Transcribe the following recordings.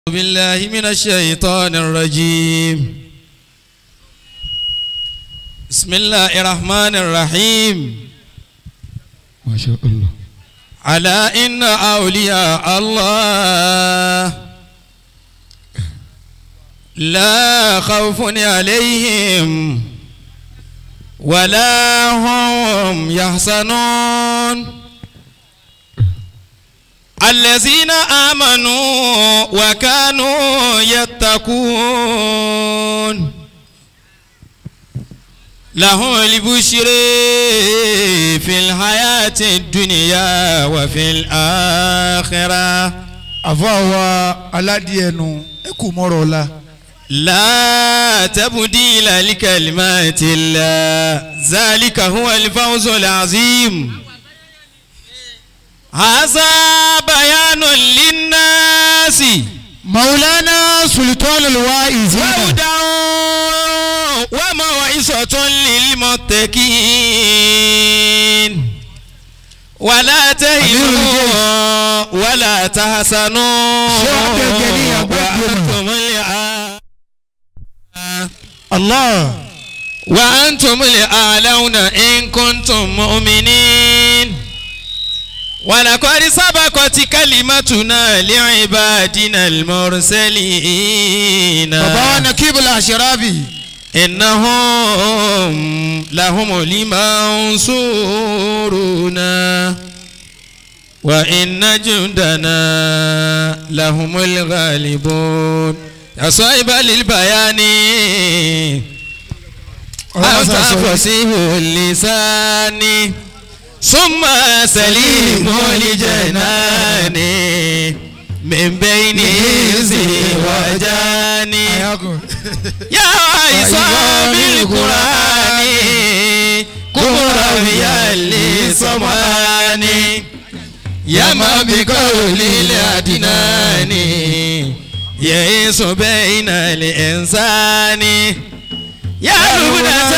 بالله من الشيطان الرجيم بسم الله الرحمن الرحيم ما شاء الله على إن أولياء الله لا خوف عليهم ولا هم يحزنون الذين آمنوا وكانوا يتقون لهم البشر في الحياة الدنيا وفي الآخرة àfọwọ́ aládìẹnu ẹ kú mọ́rọ̀ ọ̀la. لا تبديل لكلمات الله ذلك هو الفوز العظيم هذا بيان للناس maulana sultan alwaizina وهدى وموعظة للمتقين ولا تهنوا ولا تحسنوا شو عبد الجليل أبو وأنتم الأعلى allah وأنتم الأعلون إن كنتم مؤمنين ولقد سبقت كلمتنا لعبادنا المرسلين baba wa nakibul ashirabi إنهم لهم المنصورون وإن جندنا لهم الغالبون يا صاحب للبيان أنت فصيح اللسان ثم سليم الجنان من بين إنس وجان يا عصام القرآن كبرى للسمان يا ما بقول الأدنان يئس بين الإنسان يا لبنة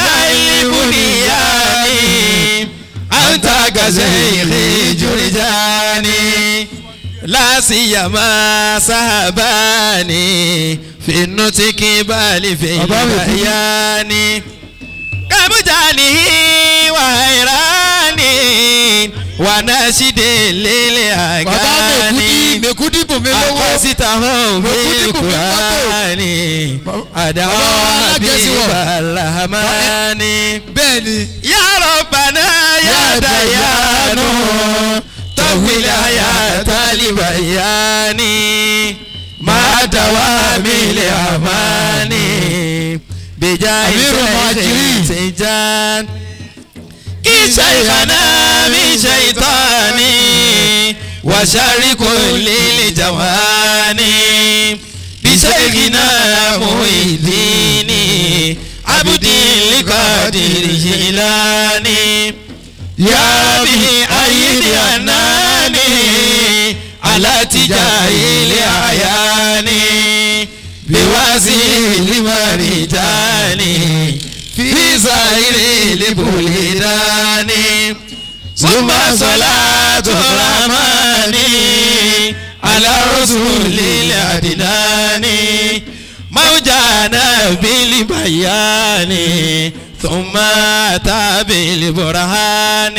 البنيان أنت كزيخ جرجاني لا سيما صحباني في النطق بل في البيان كمجانه وحيراني وناشد baba للأغاني mekudi mekudi bò mí lọ́wọ́ أقصتهم بالقرآن أدعو حبيب الرحمن bẹ́ẹ̀ ni يا ربنا يا ديان طول حياة البيان مع دوام الأمان بجاه أمير المهاجرين. سجان كي شيخنا من شيطاني وشر كل الجوان بشيخنا محي الدين عبد القادر جيلاني يا به أيد أناني على تجاهل أعياني بواسيل مريتاني في سائر البلدان ثم صلاة الرحمن على رسول الأدنان موجانا بالبيان ثم أتى بالبرهان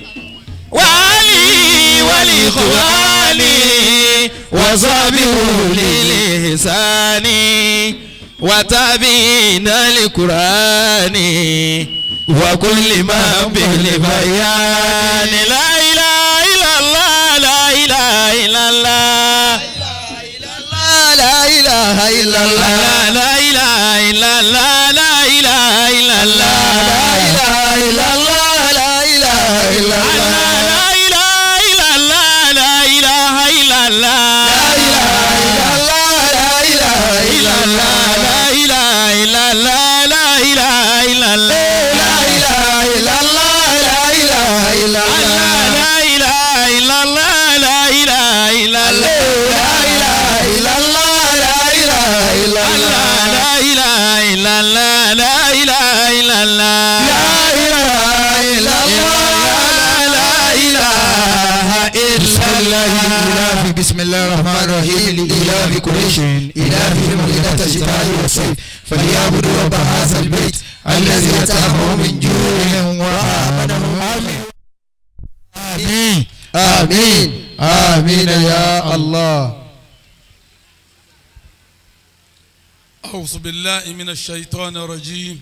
وعلي والإخوان وصابه للإحسان وتابعين القرآن وكل ما بالبيان لا إله إلا الله لا إله إلا الله la ilaha illallah لا إله إلا الله لا إله إلا الله la ilaha illallah la ilaha illallah لا إله إلا الله لا إله إلا الله la ilaha illallah la ilaha illallah لا إله إلا الله لا إله إلا الله la ilaha illallah la ilaha illallah لا إله إلا الله لا إله إلا الله la ilaha illallah la ilaha illallah لا إله إلا الله إلههم ليلة الشتاء والصيف فليعبدوا رب هذا البيت الذي أطعمهم من جوع وآمنهم آمين آمين آمين يا الله أعوذ بالله من الشيطان الرجيم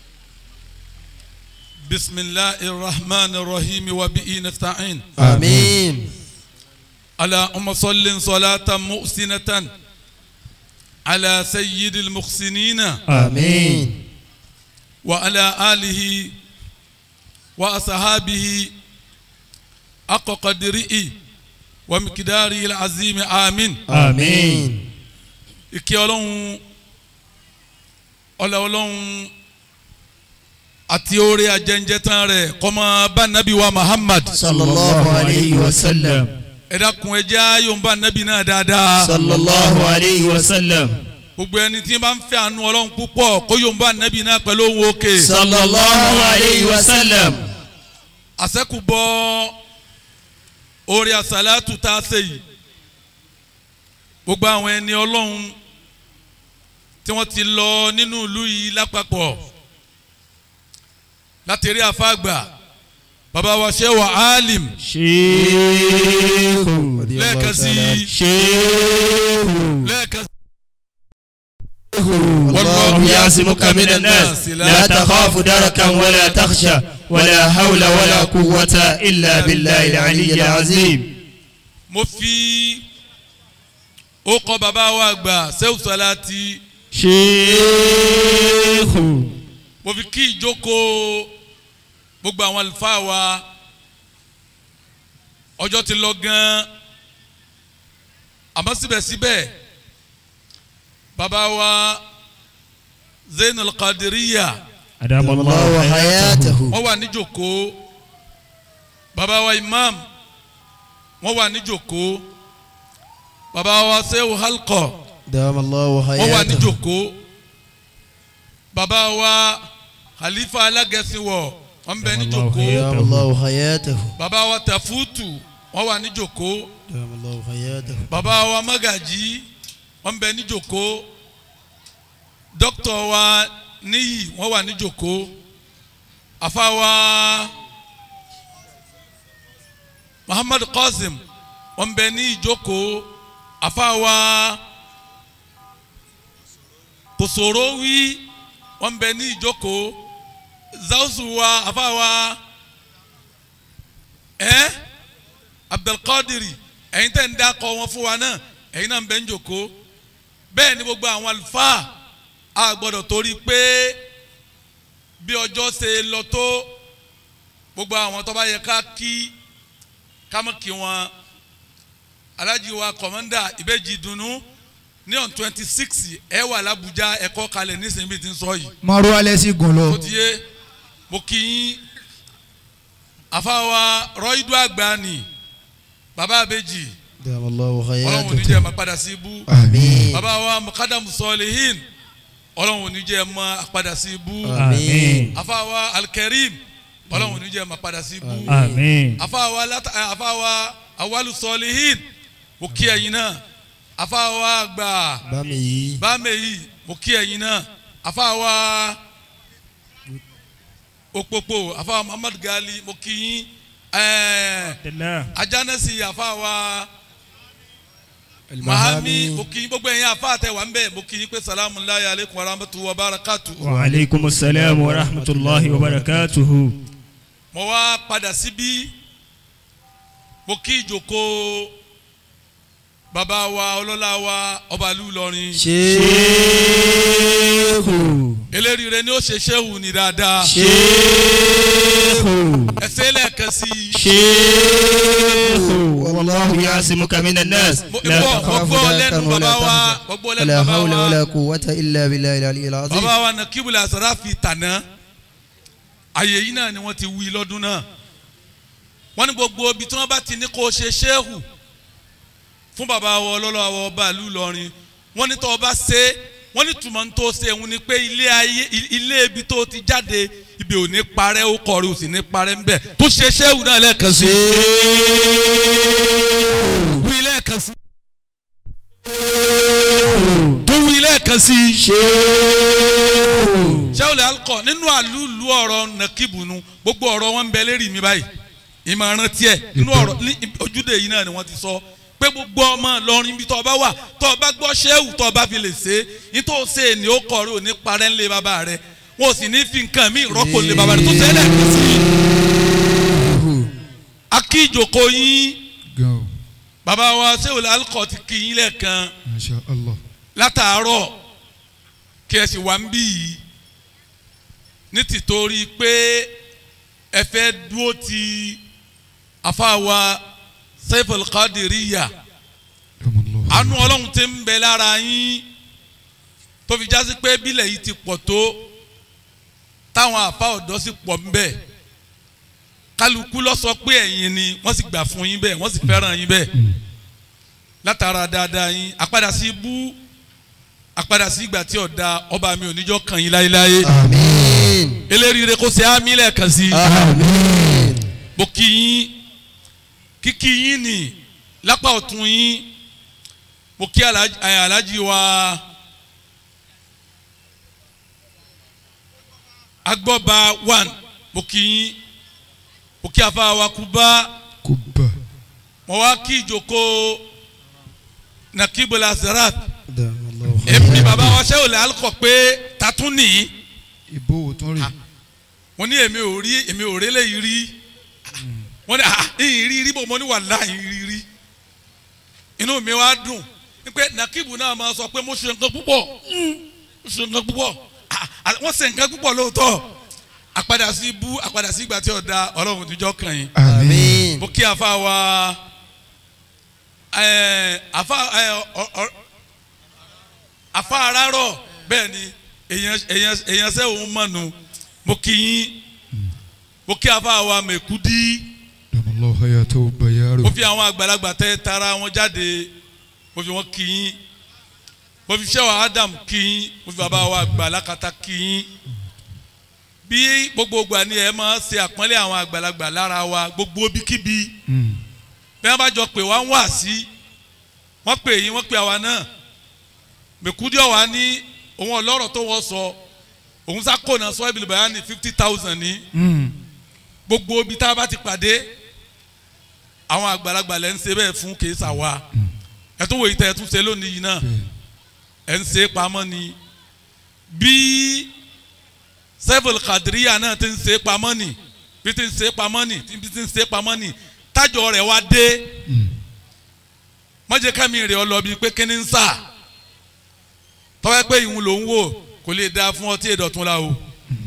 بسم الله الرحمن الرحيم وبه نستعين آمين اللهم صل صلاة محسنة على سيد المحسنين آمين وعلى آله وأصحابه حق قدره ومقداره العظيم آمين آمين ìkẹ́ ọlọ́run ọlá ọlọ́run àti oore ajẹ́njẹ́tàn rẹ̀ kọ́mọ bá nàbí wa Muhammad صلى الله عليه وسلم ẹ dákun ẹ jẹ́ ayọ̀nba nàbí náà dáadáa صلى الله عليه وسلم gbogbo ẹni tí bá ń fẹ́ àánú ọlọ́run púpọ̀ kó yọ̀nba nàbí náà pẹ̀lú ohun òkè صلى الله عليه وسلم àṣẹ́kùbọ̀ oore àṣàlátù tá a ṣe yìí gbogbo àwọn ẹni ọlọ́run tí wọ́n ti lọ nínú ìlú yìí lápapọ̀ láti rí àfáàgbà bàbá wa ṣe wà áàlìm شيخ lẹ́ẹ̀kan sí شيخ lẹ́ẹ̀kan sí. والله يعصمك من الناس لا تخاف دركا ولا تخشى ولا حول ولا قوة إلا بالله العلي العظيم mo fi ó kọ́ bàbá wa àgbà sẹ́wù sálátì شيخ mo fi kí ìjókòó gbogbo àwọn àlùfáà wa ọjọ́ ti lọ gan-an àmọ́ síbẹ̀síbẹ̀ bàbá wa Zainul Qadiriya أدام الله حياته wọ́n wà níjókòó bàbá wa imam wọ́n wà níjókòó bàbá wa sehu halkọ دام الله wọ́n wà حياته níjókòó bàbá wa khalifa alágẹ̀sìnwọ̀ wọ́n bẹ níjókòó دام الله حياته bàbá wa tafutu wọ́n wà níjókòó دام الله حياته bàbá wa magaji wọ́n bẹ níjókòó dókítà wa níyì wọ́n wà níjókòó afa wa muhammadu qasim wọ́n bẹ ní ìjókòó afa wa kòsòròwí wọ́n bẹ ní ìjókòó zawusu wa afa wa ẹ abdulkadiri ẹ̀yin tẹ́ ń dákọ̀ wọn fún wa náà ẹ̀yin náà ń bẹ ń jókòó bẹ́ẹ̀ ni gbogbo àwọn àlùfáà a gbọ́dọ̀ torí pé bí ọjọ́ ṣe lọ tó gbogbo àwọn tó bá yẹ ká kí ká mọ̀ kí wọn alájí wa kọ̀mọ́ndà ìbejì dùnú ní on twenty six ẹ wà lábújá ẹ̀kọ́ kalẹ̀ nísìnyí bí ti ń sọ yìí mọ̀rú alẹ́ sí gùn lọ. ó ti yé mo kí yín àfàwà rọ́ìdù àgbà ni bàbá àbèjì دام الله ọlọ́run ò ní حياته jẹ́ máa padà sí ibú آمين bàbá wa mukadamu sọlihin ọlọ́run ò ní jẹ́ máa padà sí ibú آمين àfàwà alkarim ọlọ́run ò ní jẹ́ máa padà sí ibú Àmín. àfàwà lata àfàwà awalu sọlihin mo kí ẹ̀yin náà àfàwà àgbà بامي bámẹ́yì mo kí ẹ̀yin náà àfàwà òpópó àfàwà muhammad gali mo kí yín ẹ̀ẹ́ Alhamdulillah. ajánẹ́sì àfàwà mahami mo kí yín gbogbo ẹ̀yin àfa àtẹwà ń bẹ̀ mo kí yín pé salamu alayhi aleykum wa rahmatu wa barakatu. Wa alaikum assalam wa rahmatullahi wa barakatuhu. mo wá padà síbí mo kí ìjókòó bàbá wa ọlọ́lá wa ọba ìlú Ìlọrin شيخ eléríire ni ó ṣe ṣéhù ní dáadáa شيخ ẹsẹ̀ lẹ́ẹ̀kan sí i. شيخ والله يعصمك من الناس mo لا gbọ́ mo تخاف gbọ́ لا lẹ́nu تخف ولا bàbá wa تحزن mo gbọ́ ولا lẹ́nu bàbá حول ولا wa قوة إلا بالله العلي العظيم bàbá wa Nakibul Asrafi tàná àyè yìí náà ni wọ́n ti wí lọ́dún náà wọ́n ní gbogbo ibi tí wọ́n bá ti ní kó ṣe ṣéhù fún bàbá wa ọlọ́lọ́ àwọn ọba ìlú Ìlọrin wọ́n ní tó o bá ṣe é wọ́n ní tùmọ̀ tó ṣe òun ni pé ilé ayé ilé ibi tó ti jáde ibi ò ní parẹ́ ó kọrin ò sì ní parẹ́ ń bẹ̀ tó ṣe ṣéhù náà lẹ́ẹ̀kan sí i wí lẹ́ẹ̀kan sí i. tó wí lẹ́ẹ̀kan sí i. Shehu. sẹ́wọ̀lẹ̀ alukọ nínú àlùlù ọ̀rọ̀ nàkìbùnú gbogbo ọ̀rọ̀ wọn ń bẹ lérí mi báyìí ìmọ̀ràn tiẹ̀ nínú ọ̀rọ̀ ní ojúde yìí náà ni wọ́n ti sọ pé gbogbo ọmọ lọrin bí tọ́ ọba wà tọ́ ọba gbọ́ sẹ́wù tọ́ ọba fi lè ṣe é nítorí ṣe é ní ó kọ̀ rí òní parẹ́ ńlẹ̀ bàbá rẹ̀ wọn ò sì ní fi nǹkan mí rọ́pò ńlẹ̀ bàbá rẹ̀ tó tẹ́lẹ̀ kí sí i. akíjòkó yín gan o bàbá wa sẹ́wọ̀lẹ̀ alukọ ti kí yín lẹ́ẹ̀kan masha allah látàárọ̀ kí ẹ sì wá ń bí yìí ní tìtorí pé ẹ fẹ́ dúró ti àfàwà Saiful Qadiriyya Yamallahu. àánú ọlọ́run ti ń bẹ lára yín tó fi jásí pé bílẹ̀ yìí ti pọ̀ tó táwọn àfa ọ̀dọ́ sì pọ̀ ń bẹ kálukú lọ sọ pé ẹ̀yin ni wọ́n sì gbà fún yín bẹ́ẹ̀ wọ́n sì fẹ́ràn yín bẹ́ẹ̀ látara dáadáa yín àpadà sí ibú àpadà sí ìgbà tí ọ̀dà ọba mi ò níjọ́ kàn yín láéláé Àmín. eléríire kó ṣe ámì lẹ́ẹ̀kan sí i Àmín. mo kí yín kíkí yín nì lápá ọ̀tún yín mo kí alájí ẹ, alájí wa agbọ́ba one mo kí yín mo kí afa wa Kuba kuba mo wá kí ìjókòó nakibula zarat Damallahu èmi bàbá wa ṣé olè alukọ pé tatún nìyí ibo wo tún rí mo ní èmi ò rí èmi ò rélé yìí rí wọ́n ní ah ìyìn rí rí bò mo ní wàláhì rí rí inú mi wá dùn pé nakibu náà máa sọ pé mo ṣe nǹkan púpọ̀ mm, mo ṣe nǹkan púpọ̀ Ah, ah, wọ́n ṣe nǹkan púpọ̀ lóòótọ́ àpadà sí ibú àpadà sí ìgbà tí ọ̀dà ọlọ́run níjọ́ kàn yín Àmín. mo kí afa wa ẹ afa ẹ ọ ọ afa arárọ bẹ́ẹ̀ ni èèyàn èèyàn èèyàn sẹ òun mọnu mo kí yín mo kí afa wa mẹkúdí Yamallahu hayatahu bayaro mo fi àwọn àgbàlagbà tẹ tara wọn jáde mo fi wọn kí yín mo fi sẹwà Adam kí yín mo fi bàbá wa àgbà lákàtà kí yín bí gbogbo ìgbà ni ẹ máa ṣe àpọ́nlé àwọn àgbàlagbà lára wa gbogbo bíkíbi Mm. bí wọ́n bá jọ pé wá ń wà sí wọ́n pè yín wọ́n pè àwa náà mẹ̀kúdí ọ̀wá ní òun ọlọ́rọ̀ tó wọ́n sọ òun sákòna sọ ibi ìbáyá ní fifty thousand ní Mm. gbogbo ibi tá a bá ti pàdé àwọn àgbàlagbà lẹ́ ń ṣe bẹ́ẹ̀ fún kìí ṣàwa ẹ̀ tó wò yìí tẹ́ ẹ tún ṣe lónìí yìí náà ẹ̀ ń ṣe pamọ́ ni bí Saiful Qadiriyya náà ti ń ṣe pamọ́ ni bí ti ń ṣe pamọ́ ni bí ti ń ṣe pamọ́ ni tájọ rẹ̀ wá dé mọ̀jẹ̀ kámi rẹ̀ ọ lọ bíi pé kíní ń sà tọ́wẹ́ pé ìhun ló ń wò kò lè da fún ọtí ìdọ̀tún la o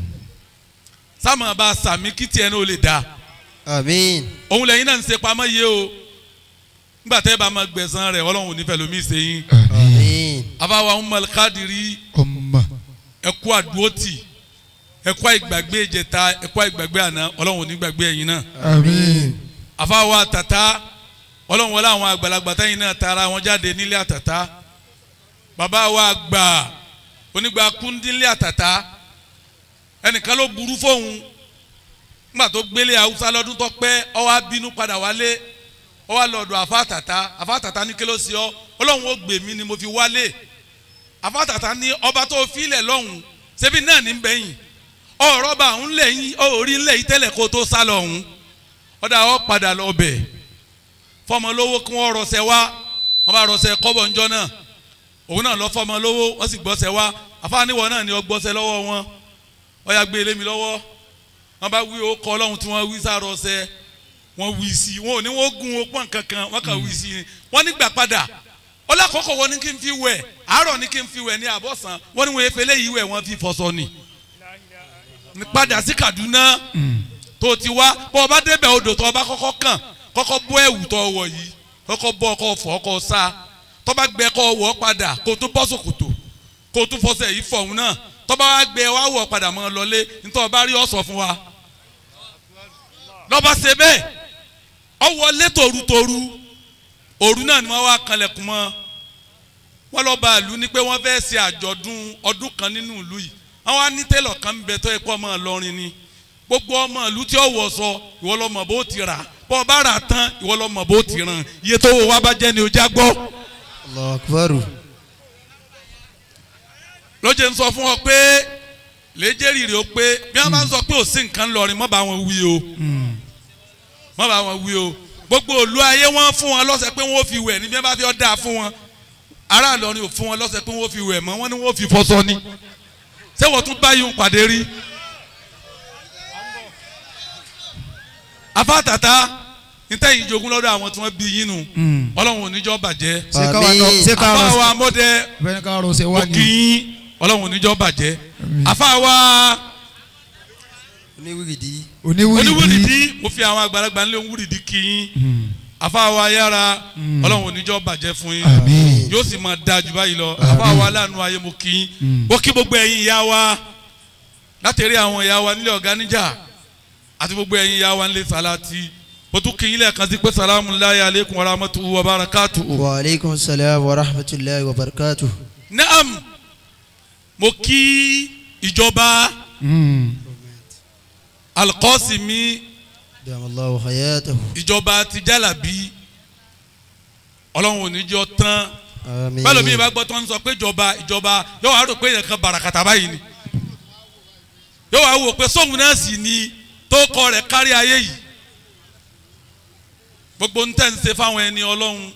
sáàmù bá sàmì kí tiẹ̀ náà ó lè da Àmín. òun lẹ́yìn náà ń ṣe pamọ́ yé o nígbà tẹ́ bá máa gbẹ̀san rẹ̀ ọlọ́run ò ní fẹ́ lómi ṣe yín àmín Àmín. àbáwá Ummul Qadiri ọmọ ẹ̀kú àdúrótì ẹ̀kú àìgbàgbé ìjẹta ẹ̀kú àìgbàgbé àná ọlọ́run ò ní gbàgbé ẹ̀yin náà àmín àfáwà tata ọlọ́run wọlé àwọn àgbàlagbà tẹ́yìn náà tara wọn jáde nílé àtàtà bàbá wa gbà onígbà kúndínlé àtàtà ẹnìkan ló burú fóun nígbà tó gbélé haúsá lọ́dún tó pẹ́ ó wá bínú padà wálé ó wá lọ́dọ̀ àfa àtàtà àfa àtàtà ní kí ló ṣe ọ́ ọlọ́run ó gbè mí ni mo fi wálé àfa àtàtà ní ọba tó filẹ̀ lọ́hùn ṣebí náà ní bẹ́yìn ọ̀rọ̀ bá òun lẹ́yìn orí ńlẹ̀ yìí tẹ́lẹ̀ kó tó sá lọ́hùn ọ̀dà ọ̀ padà lọ bẹ̀ fọmọ lówó kí wọ́n rọṣẹ wá wọ́n bá rọṣẹ kọ́bọ̀ ńjọ́ náà òun náà lọ fọmọ lówó wọ́n sì gbọ́ṣẹ wá àfáàníwọ̀ náà ni ọ gbọ́ṣẹ lọ́wọ́ wọn ọ̀yà gbé ilé mi lọ́wọ́ wọ́n bá wí ó kọ́ ọlọ́run tí wọ́n wí sáà rọṣẹ wọ́n wí sí i wọn ò ní wọ́n gun opọ́n kankan wọ́n kàn wí sí i wọ́n nígbà padà ọlọ́kọ̀ọ́kọ̀ wọn ní kí n fi wẹ̀ àárọ̀ ní kí n fi wẹ̀ ní àbọ̀sán wọ́n ní wọ́n efe léyìí wẹ̀ wọ́n fi fọṣọ ni padà sí Kaduna tó ti wá bọ́ ọba débẹ̀ odò tó ọba kọ́kọ́ kàn kọ́kọ́ bọ́ ẹ̀wù tó wọ̀ yìí kọ́kọ́ bọ́ ọkọ̀ fọ́ ọkọ̀ sá tọ́ba gbẹ kọ́ wọ̀ padà kó tó bọ́ sòkòtò kó tó fọṣẹ yìí fọ̀hún náà tọ́ba wá gbẹ wá wọ̀ padà mọ́ ọ lọlé nítorí ọba rí ọ̀sọ̀ fún wa lọ́ba ṣe bẹ́ẹ̀ ọ wọlé torutoru òru náà ni wọ́n wá kanlẹ̀kùn mọ́ wọ́n lọ́ọ́ bá ìlú ní pé wọ́n fẹ́ẹ́ ṣe àjọ̀dún ọdún kan nínú ìlú yìí àwọn á ní tẹ́lọ̀ kan ń bẹ tó yẹ kó ọmọ Ìlọrin ni gbogbo ọmọ ìlú tí ó wọ̀ sọ ìwọ lọ́mọ bó ti rà bọ́ ọ bá rà tán ìwọ lọ́mọ bó ti ràn iye tó wọ wá bá jẹ́ ni o já gbọ́ Allahu akbar. lóye ń sọ fún ọ pé lẹ́jẹ̀rì rẹ̀ ó pé bí wọ́n bá ń sọ pé ò sí nǹkan lọ́rin mọ́ bá wọn wí o mọ́ bá wọn wí o gbogbo òlu ayé wọn fún wọn lọ́sẹ̀ pé wọ́n fi wẹ̀ ní bí wọ́n bá fi ọ́ dáa fún wọn ará Ìlọrin ò fún wọn lọ́sẹ̀ pé wọ́n fi wẹ̀ mọ́ wọ́n ní wọ́n fi fọṣọ ni ṣé wọ́n tún báyìí ń pàdé rí afátàtà nítẹ̀yìn jogún lọ́dọ̀ àwọn tí wọ́n bí yín nu ọlọ́run ò ní jọ́ bàjẹ́ ṣé káwa náà ṣé káwa afáwa náà amọ́dẹ bẹ́ẹ̀ ni káwa náà ṣe wá òkì ní. yín ọlọ́run ò ní jọ́ bàjẹ́ Àmín. afáwa oníwìrìdì oníwìrìdì oníwúrìdí mo fi àwọn àgbàlagbà ńlẹ̀ wúrìdí kì í afáwa yára ọlọ́run ò ní jọ́ bàjẹ́ fún yín àmín yóò sì máa dáa jù báyìí lọ Àmín. afáwa aláàánú ayé mo kì í Mm. ó kí gbogbo ẹ̀yin ìyá wa látẹ̀rí àwọn ìyá wa nílé ọ̀gá níjà àti gbogbo ẹ̀yin ìyá wa nílé sàlátì mo tún kí yín lẹ́ẹ̀kan sí pé salamu alayhi aleykum wa rahmatuhu wa barakatuhu. wa aleykum salaam wa rahmatulahi wa barakatu. naam mo kí ìjọba Mm. alkọ́sìmí dàmàlláhu hayatahu. ìjọba ti jálàbí ọlọ́run ò ní jọ tán àmín. bẹ́ẹ̀ lómi ìbá gbọ́ tó ń sọ pé ìjọba ìjọba yóò wá rò pé èèyàn kan bàràkàtà báyìí ni yóò wá wò pé sóhun náà sì ni tó kọ rẹ̀ kárí ayé yìí gbogbo ń tẹ̀ ń ṣe fáwọn ẹni ọlọ́run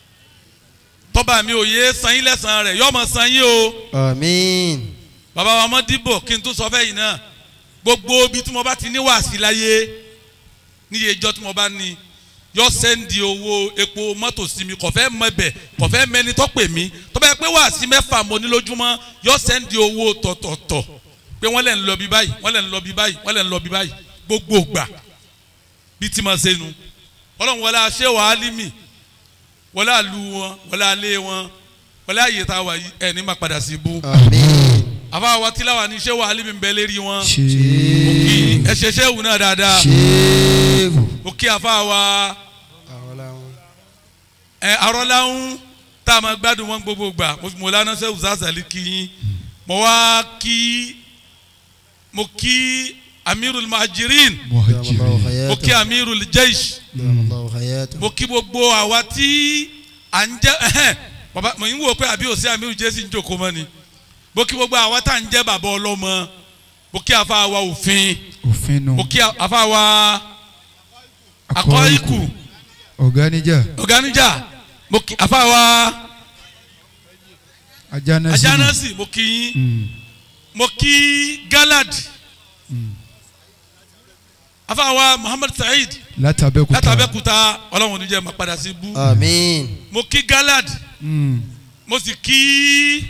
tọ́ba mi ò yé san yín lẹ́sàn-án rẹ̀ yóò mọ̀ san yín o àmín. bàbá wa mọ́ dìbò kí n tún sọ fẹ́yìn náà gbogbo ibi tí mo bá ti ní wàásì láyé níye ìjọ tí mo bá ní yọ sẹ́ndì owó epo mọ́tò sí mi kò fẹ́ mọ ẹbẹ̀ kò fẹ́ mẹni tó pè mí tó bá yẹ pé wàásì mẹ́fà mo ní lójúmọ́ yọ sẹ́ndì owó tọ̀tọ̀tọ̀ pé wọ́n lẹ̀ ń lọ bí báyìí wọ́n lẹ̀ ń lọ bí báyìí wọ́n lẹ̀ ń lọ bí báyìí gbogbo gbà bí tí ma ṣe nu ọlọ́run wọlé aṣẹ́ wàhálì mi wọlé àlù wọn wọlé alẹ́ wọn wọlé àyè tá a wà yìí ẹ̀ ní ma padà sí ibú àmín. àfa wa tilawa ní ṣé wàhálì mi ń bẹ lérí wọn ṣe kí ẹ ṣe ṣé wù náà dáadáa ṣéèfù. ó kí àfa wa àwọn làwọn. ẹ arọ́láhùn tá a máa gbádùn wọn gbogbo gbà mo fi Mọ̀lánà ṣe Uzazali kí yín mo wá kí mo kí amirul mahajirin dàmàlláhu muhajirin mo kí hayatahu. amirul jaish dàmàlláhu hayatahu. mo kí gbogbo àwa tí à ń jẹ ẹhẹn bàbá mo ń wò pé àbí òsì amirul jaish ń jòkó mọ́ ni mo kí gbogbo àwa tá à ń jẹ bàbá ọlọ́mọ mo kí àfa wa òfin òfin nu mo kí àfa wa akọ́ ikú ọ̀gánijà ọ̀gánijà mo kí àfa wa ajánásí ajánásì mo kí yín Mm. mo kí galad àfa wa muhammad saheed látàbẹ́kúta látàbẹ́kúta ọlọ́run oníjẹ́ máa padà sí bú àmín. mo kí galad Mm. mo sì kí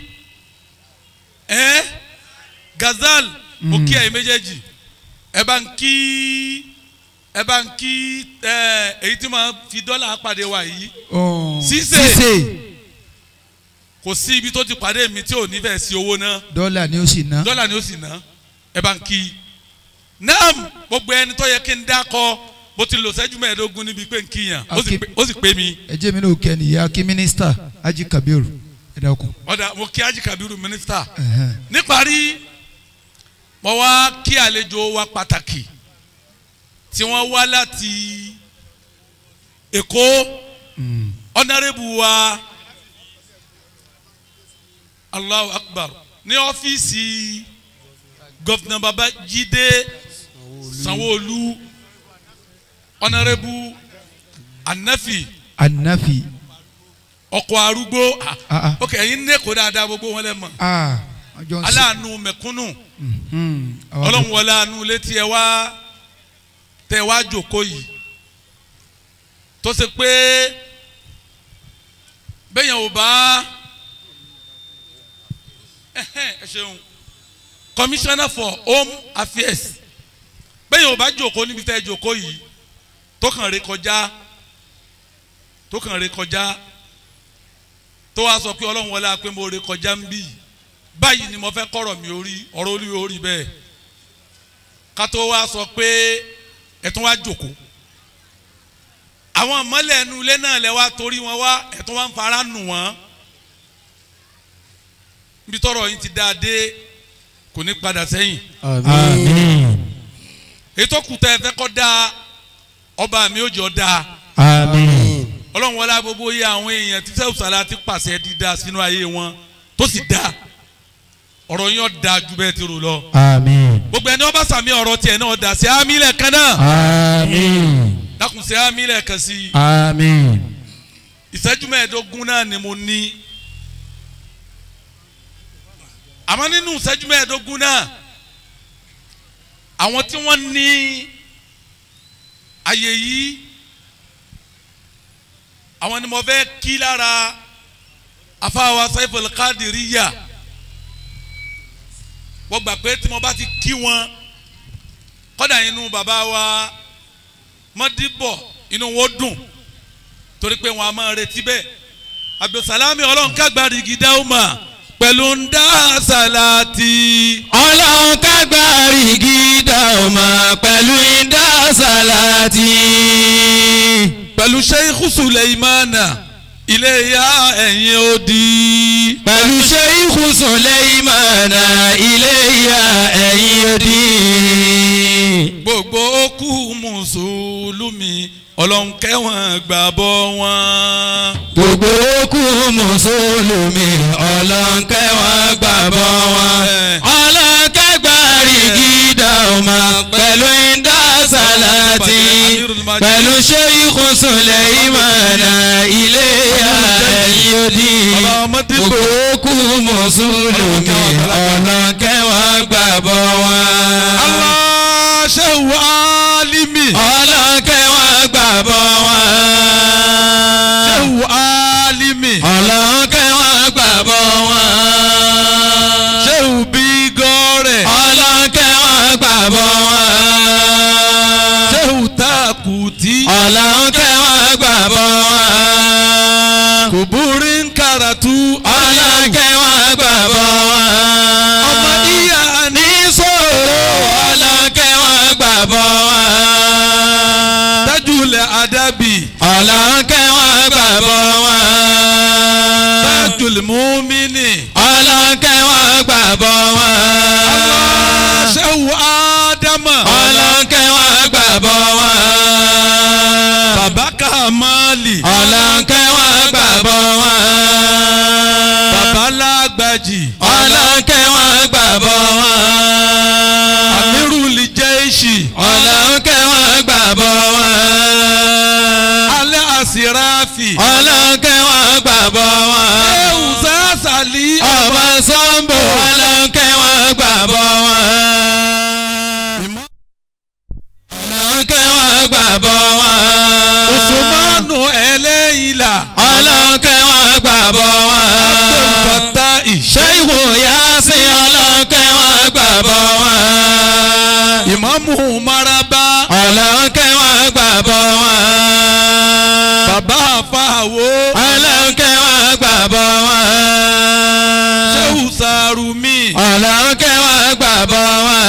ẹ gazal mo kí ẹ̀yin méjèèjì ẹ bá ń kí ẹ bá ń kí ẹ èyí tí máa fi dọ́là pàdé wa yìí Oh. Sísè. sísè kò sí ibi tó ti pàdé mi tí ò ní fẹ́ sí owó náà dọ́là ni ó sì ná dọ́là ni ó sì ná ẹ bá ń kí naam gbogbo ẹni tó yẹ kí n dákọ mo ti lò sẹ́jú mẹ́ẹ̀ẹ́dógún níbi pé n kíyàn ó sì pé- ó sì pé mi ẹ jẹ́ mi náà kẹ́ nìyá kí mínísítà ají kabiru ẹ dákun. ọ̀dà mo kí Haji Kabiru mínísítà Ẹ̀hẹ́n. níparí mo wá kí àlejò wa pàtàkì tí wọ́n wá láti Èkó Mm. ọ̀nàrẹ́bù wa Allahu Akbar ní ọ́fíìsì gọ́fìnà Babájídé Sanwó-Olú ọ̀nàrẹ́bù Anafi anafi ọkọ̀ arúgbó ah, ah ah ok ẹ̀yin ní Èkó dáadáa gbogbo wọn lẹ́ mọ̀ ah ọjọ́ ń sè aláàánú mẹ̀kúnnù Mhm. Àwọn ọlọ́run wọlé àánú létí ẹ wá tẹ ẹ wá jòkó yìí tó ṣe pé bẹ́yẹn ò bá ẹhẹ́n, ẹ ṣeun commissioner for home affairs bẹ́yẹn ò bá jòkó níbi tẹ́ ẹ jòkó yìí tó kàn ré kọjá tó kàn ré kọjá tó wá sọ pé ọlọ́run wọlé àpé mo ré kọjá ń bí báyìí ni mo fẹ́ kọ́rọ̀ mi orí ọ̀rọ̀ orí orí bẹ́ẹ̀ ká tó wá sọ pé ẹ̀tún wá jòkó àwọn mọ́lẹ̀ ẹnu ilé náà lẹ wá torí wọn wá ẹ̀tún wá ń fara nù wọ́n níbi tọ́rọ̀ yín ti dáa dé kò ní padà sẹ́yìn àmín. èyí tó kù tẹ́ ẹ fẹ́ kọ́ dáa ọba mi ò jọ dáa àmín. ọlọ́run wọlé gbogbo yẹ àwọn èèyàn tí sẹ́wùsàlá ti pàṣẹ dídá sínú ayé wọn tó sì dáa ọ̀rọ̀ yín ọ̀dà ju bẹ́ẹ̀ ti rò lọ Àmín. gbogbo ẹni wọn bá sàmì ọ̀rọ̀ tiẹ̀ náà ọ̀dà sí àmì lẹ́ẹ̀kan náà Àmín. dákun sí àmì lẹ́ẹ̀kan sí i Àmín. ìṣẹ́jú mẹ́ẹ̀ẹ́dógún náà ni mo ní àmọ́ nínú ìṣẹ́jú mẹ́ẹ̀ẹ́dógún náà àwọn tí wọ́n ní àyè yìí àwọn ni mo fẹ́ kí lára afáwa Saiful Qadiriyya wọ́n gbà pé tí mo bá ti kí wọn kọ́dà inú bàbá wa mọ́díbọ̀ inú wọn dùn torí pé wọn a máa retí bẹ́ẹ̀ abdulsalami ọlọ́run kágbárí gidá ó mà pẹ̀lú ń dá sàlátì. ọlọ́run kágbárí gídà ọmọ pẹ̀lú ìdá sàlátì. pẹ̀lú sheikh suleimana iléyà ẹ̀yìn odi. pẹ̀lú ṣéyíkù Sùlẹ́ìmánà iléyà ẹ̀yìn odi. gbogbo okú mùsùlùmí ọlọ́run kẹ́wọ̀n gbàbọ̀ wọn. gbogbo okú mùsùlùmí ọlọ́nkẹ́ wọn gbàgbọ́ wọn. ọlọ́nkẹ́ gbàrí gídà ọmọ pẹ̀lú ìdá sàlátì. pẹ̀lú ṣéyíkù Sùlẹ́ìmánà iléyà ẹ̀yìn odi. gbogbo okú mùsùlùmí ọlọ́nkẹ́ wọn gbàgbọ́ wọn. Allah ṣẹ́wù alimi. ọlọ́nkẹ́ wọn gbàgbọ́ wọn. ṣẹ́wù alimi. ọlọ́nkẹ́ wọn gbàgbọ́ wọn. ṣẹ́wù bí gọ́rẹ̀. ọlọ́nkẹ́ wọn gbàgbọ́ wọn. ṣẹ́wù takuti. ọlọ́nkẹ́ wọn gbàgbọ́ wọn. kùbúrí ń karatu. ọlọ́nkẹ́ wọn gbàgbọ́ wọn. ọmọ ìyá ní sòrò ọlọ́nkẹ́ wọn gbàgbọ́ wọn. tajulẹ̀ adabi. ọlọ́nkẹ́ wọn gbàgbọ́ wọn. tajulẹ̀ mumini. ọlọ́nkẹ́ wọn gbàgbọ́ wọn. ṣẹ́wù ádámà. ọlọ́nkẹ́ wọn gbàgbọ́ wọn. bàbá kàmáàlì. ọlọ́nkẹ́ wọn gbàgbọ́ wọn. bàbá lágbàjì. ọlọ́nkẹ́ wọn gbàgbọ́ wọn. amiruli jẹ́ẹ̀ṣì. ọlọ́nkẹ́ wọn gbàgbọ́ wọn. alẹ́ àsìráfì. ọlọ́nkẹ́ wọn gbàgbọ́ wọn. ṣẹ́wù sásàlì. ọmọ sọ́ńbò ọlọ́nkẹ́ wọn gbàgbọ́ wọn. ọlọ́nkẹ́ wọn gbàgbọ́ wọn. Usmanu ẹlẹ́yìnlá. ọlọ́nkẹ́ wọn gbàgbọ́ wọn. bàtà ìṣe. ṣéyìwò Yásìn ọlọ́nkẹ́ wọn gbàgbọ́ wọn. ìmáàmù maraba. ọlọ́nkẹ́ wọn gbàgbọ́ wọn. bàbá àfàwò. ọlọ́nkẹ́ wọn gbàgbọ́ wọn. ṣéwù sàrùmí. ọlọ́nkẹ́ wọn gbàgbọ́ wọn.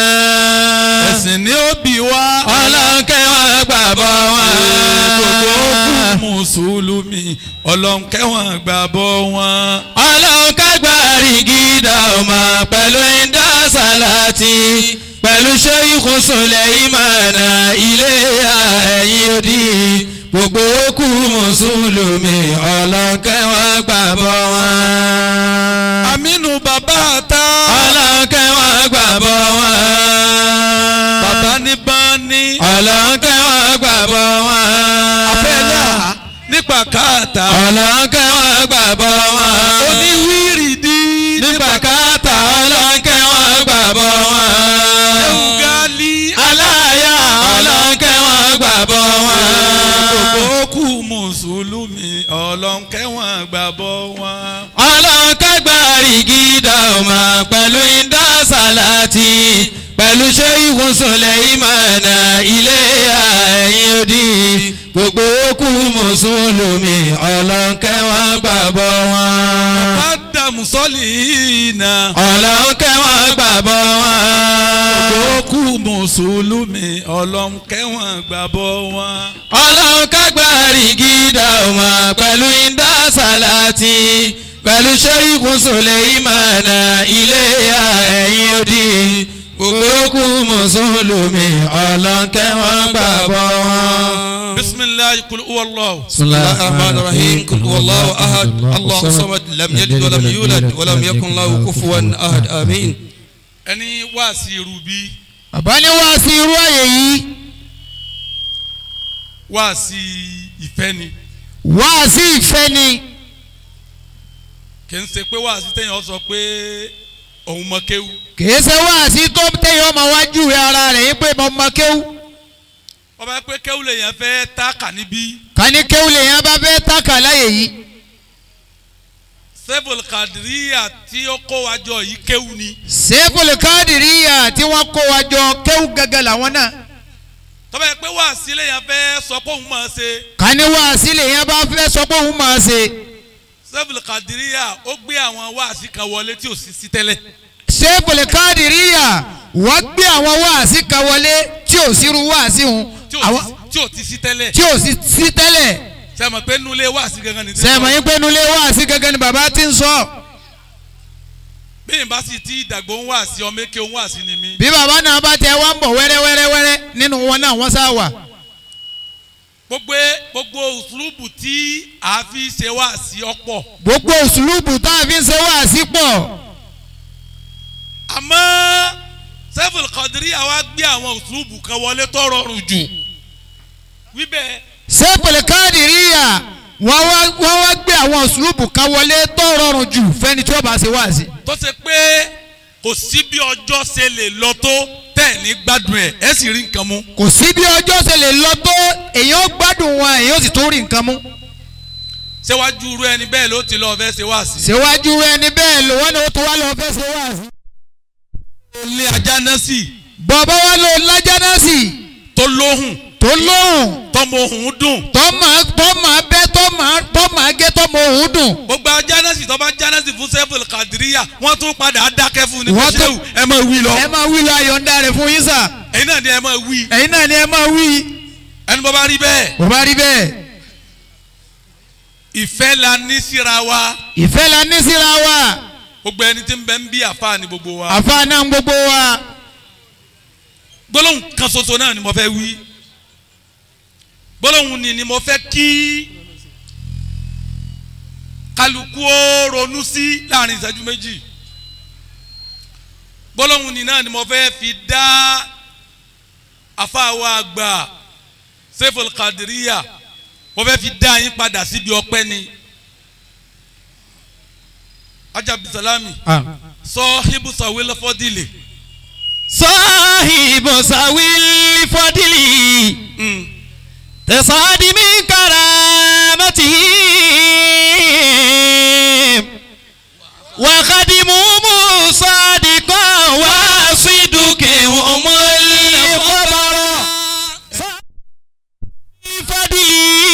ẹ̀sìn ní òbí wa. ọlọ́nkẹ́ wọn gbàgbọ́ wọn. gbogbo kú mùsùlùmí ọlọ́nkẹ́ wọn gbàbọ̀ wọn. ọlọ́nkẹ́ gbàrí gídà ọmọ pẹ̀lú ìdá sàlátì pẹ̀lú ṣéyíkù Sùlẹ́ìmánà ilé ẹ̀yìn odi gbogbo kú mùsùlùmí ọlọ́nkẹ́ wọn gbàgbọ́ wọn. aminu bàbá ta. ọlọ́nkẹ́ wọn gbàgbọ́ wọn. bàbá ní bání. ọlọ́nkẹ́ wọn gbàgbọ́ wọn. afẹ́lá nípa káàtà. ọlọ́nkẹ́ wọn gbàgbọ́ wọn. oníwírìdì nípa káàtà ọlọ́nkẹ́ wọn gbàgbọ́ wọn. ẹ̀wùgálí. aláya ọlọ́nkẹ́ wọn gbàgbọ́ wọn. gbogbo kú mùsùlùmí ọlọ́nkẹ́ wọn gbàbọ̀ wọn. ọlọ́nkẹ́ gbàrí gídà ọmọ pẹ̀lú ìdá sàlátì pẹ̀lú ṣéyíkù Sùlẹ́ìmánà ilé ẹ̀yìn odi gbogbo kú mùsùlùmí ọlọ́nkẹ́ wọn gbàgbọ́ wọn. ádámù sọ́lì iná. ọlọ́nkẹ́ wọn gbàgbọ́ wọn. gbogbo kú mùsùlùmí ọlọ́nkẹ́ wọn gbàbọ̀ wọn. ọlọ́run kágbárí gídà ọmọ pẹ̀lú ìdá sàlátì pẹ̀lú ṣẹ́yìnkù Sùlẹ́ìmánà ilé ẹ̀yìn odi gbogbo kú mùsùlùmí ọlọ́nkẹ́ wọn gbàgbọ́ wọn. bisimilayi kul uwallahu. بسم الله الرحمن الرحيم قل هو الله احد الله الصمد لم يلد ولم يولد ولم يكن له كفوا احد امين ẹni wáàsí irú bí bàbá ní wá sí irú àyè yìí wáàsí ìfẹ́ ni wá sí ìfẹ́ ni kì í ṣe pé wáàsí téèyàn sọ pé òun mọ kéwú kìí ṣe wá sí tó téèyàn ọmọ wájú rẹ ara rẹ̀ yín pé mo mọ kéwú wọ́n bá pé kéwú lèèyàn fẹ́ táàkà níbí kání kéwú lèyàn bá fẹ́ tàkà láyè yìí sẹ́fùl kàdíríyà tí ó kó wa jọ yìí kéwú ni sẹ́kùlù káàdìríyà tí wọ́n kó wa jọ kéwú gẹ́gẹ́ làwọn náà tọ́ba yẹ pé wáàsí lèèyàn fẹ́ sọ pé òun máa ṣe kání wá sí lèyàn bá fẹ́ sọ pé òun máa ṣe sẹ́fùl kàdíríyà ó gbé àwọn wáàsí kan wọlé tí ò sí sí tẹ́lẹ̀ sẹ́kùlù káàdìríyà wọ́n gbé àwọn wáàsí kan wọlé tí ò sírú wáàsí hun tí ò àwọn sí- tí ò ti sí tẹ́lẹ̀ tí ò sí sí tẹ́lẹ̀ sẹ́mọ̀ pé nulẹ̀ wáàsí gangan ni. sẹ́mọ̀ yín pé nulẹ̀ wáàsí gẹ́gẹ́ ni bàbá ti ń sọ bí n bá sì ti dàgbò ń wáàsí ọmọ èké ń wáàsí ni mí. bí bàbá náà bá tẹ wá ń bọ̀ wẹ́rẹ́wẹ́rẹ́wẹ́rẹ́ nínú wọn náà wọ́n sá wà gbogbo gbogbo òṣùlùbù tí a fi ṣe wáàsí ọ̀pọ̀ gbogbo òṣùlùbù tá a fi ń ṣe wáàsí pọ̀ àmọ́ sẹ́fùl kàdíríyà wá gbé àwọn òṣùlùbù kan wọlé tó rọrùn jù wíbẹ̀ sẹ́kùlù káàdìríyà wọ́n wá wọ́n wá gbé àwọn òṣùlùbù kan wọlé tó rọrùn jù fẹ́ni tí wọ́n bá ṣe wáàsí tó ṣe pé kò sí bí ọjọ́ ṣe lè lọ tó tẹ̀ ní gbádùn ẹ̀ ẹ̀ sì rí nǹkan mú. kò sí bí ọjọ́ ṣe lè lọ tó èyàn gbádùn wọn èyàn sì tó rí nǹkan mú ṣéwájú irú ẹni bẹ́ẹ̀ ló ti lọ́ọ́ fẹ́ ṣe wáàsí. síwájú ẹni bẹ́ẹ̀ lò wọ́n ní ó tó wá lọ fẹ́ ṣe wáàsí. ilé ajá náà sì bọ̀bá wa lò lájà náà sì tó lóhùn tó lóhùn tọmọ òhun dùn tó máa tó máa bẹ́ tó máa tó máa gé tó mọ òun dùn. gbogbo ajá náà sì tọ́ba ajá náà sì fún sẹ́fùl kàdíríyà wọ́n tún padà dákẹ́ fún ní Wọ́n tún- pẹ̀sẹ́wù ẹ máa wí lọ ẹ máa wí lọ àyọ̀ǹda rẹ̀ fún yín sà ẹ̀yin náà ni ẹ máa wí ẹ̀yin náà ni ẹ máa wí. ẹni bọ́ bá rí bẹ́ẹ̀ bó bá rí bẹ́ẹ̀ ìfẹ́ la ní síra wa ìfẹ́ la ní síra wa gbogbo ẹni tí ń bẹ ń bí àfa ni gbogbo wa àfa náà ń gbogbo wa gbólóhùn kan ṣoṣo náà ni mo fẹ́ wí gbólóhùn ni ni mo fẹ́ kí kálukú ó ronú sí láàrin ìṣẹ́jú méjì gbólóhùn ni náà ni mo fẹ́ fi dá afáwa àgbà sefol kadiriya mo fẹ́ fi dá yín padà síbi ọpẹ́ ni ajabisalami sọ ibùsọ̀wé lọ́fọ́dìlì. صاحب سوي الفضل تصعد من كرامته وخدم صادقا وصدق هم الخبر الفضل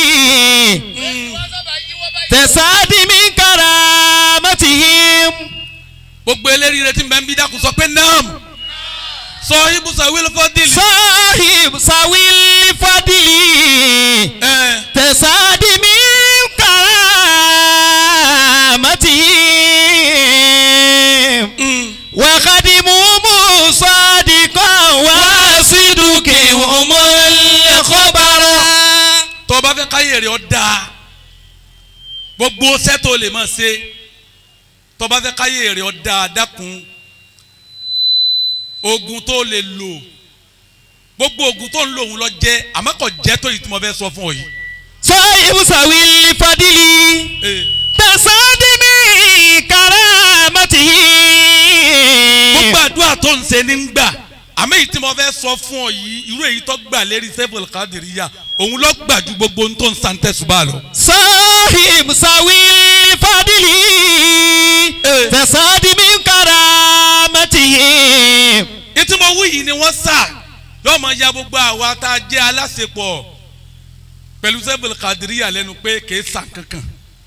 تصعد من كرامتهم gbogbo eléríire tí n bẹ ń bí dákun sọ pé naam sọ ibùsọ̀ wílé fọ́dìlì. صاحب سوي الفضل ẹ تسعد من كرامتهم وخدمهم صادقا وصدقهم الخبر tó o bá fẹ́ káyé rẹ̀ ọ́ dáa gbogbo sẹ́tò lè máa ṣe tó o bá fẹ́ káyé rẹ̀ ọ́ dáa dákun oògùn tó lè lò gbogbo oògùn tó ń lò òun lọ jẹ́ àmọ́ kò jẹ́ tó yìí tí mo fẹ́ sọ fún ọ yìí. صاحب سوي الفضل Ee. تسعد من كرامته gbogbo àdúrà tó ń ṣe ní ń gbà àmọ́ èyí tí mo fẹ́ sọ fún ọ yìí irú èyí tó gbà lérí sẹ́fọ̀lì kádìríyà òun lọ gbà ju gbogbo ohun tó ń san tẹ̀sùbà lọ. صاحب سوي الفضل تسعد من كرامته ètí mo wí yìí ni wọ́n sà yóò máa ya gbogbo àwa tá a jẹ́ aláṣepọ̀ pẹ̀lú sẹ́fọ̀lì kádìríyà lẹ́nu pé kì í sàn kankan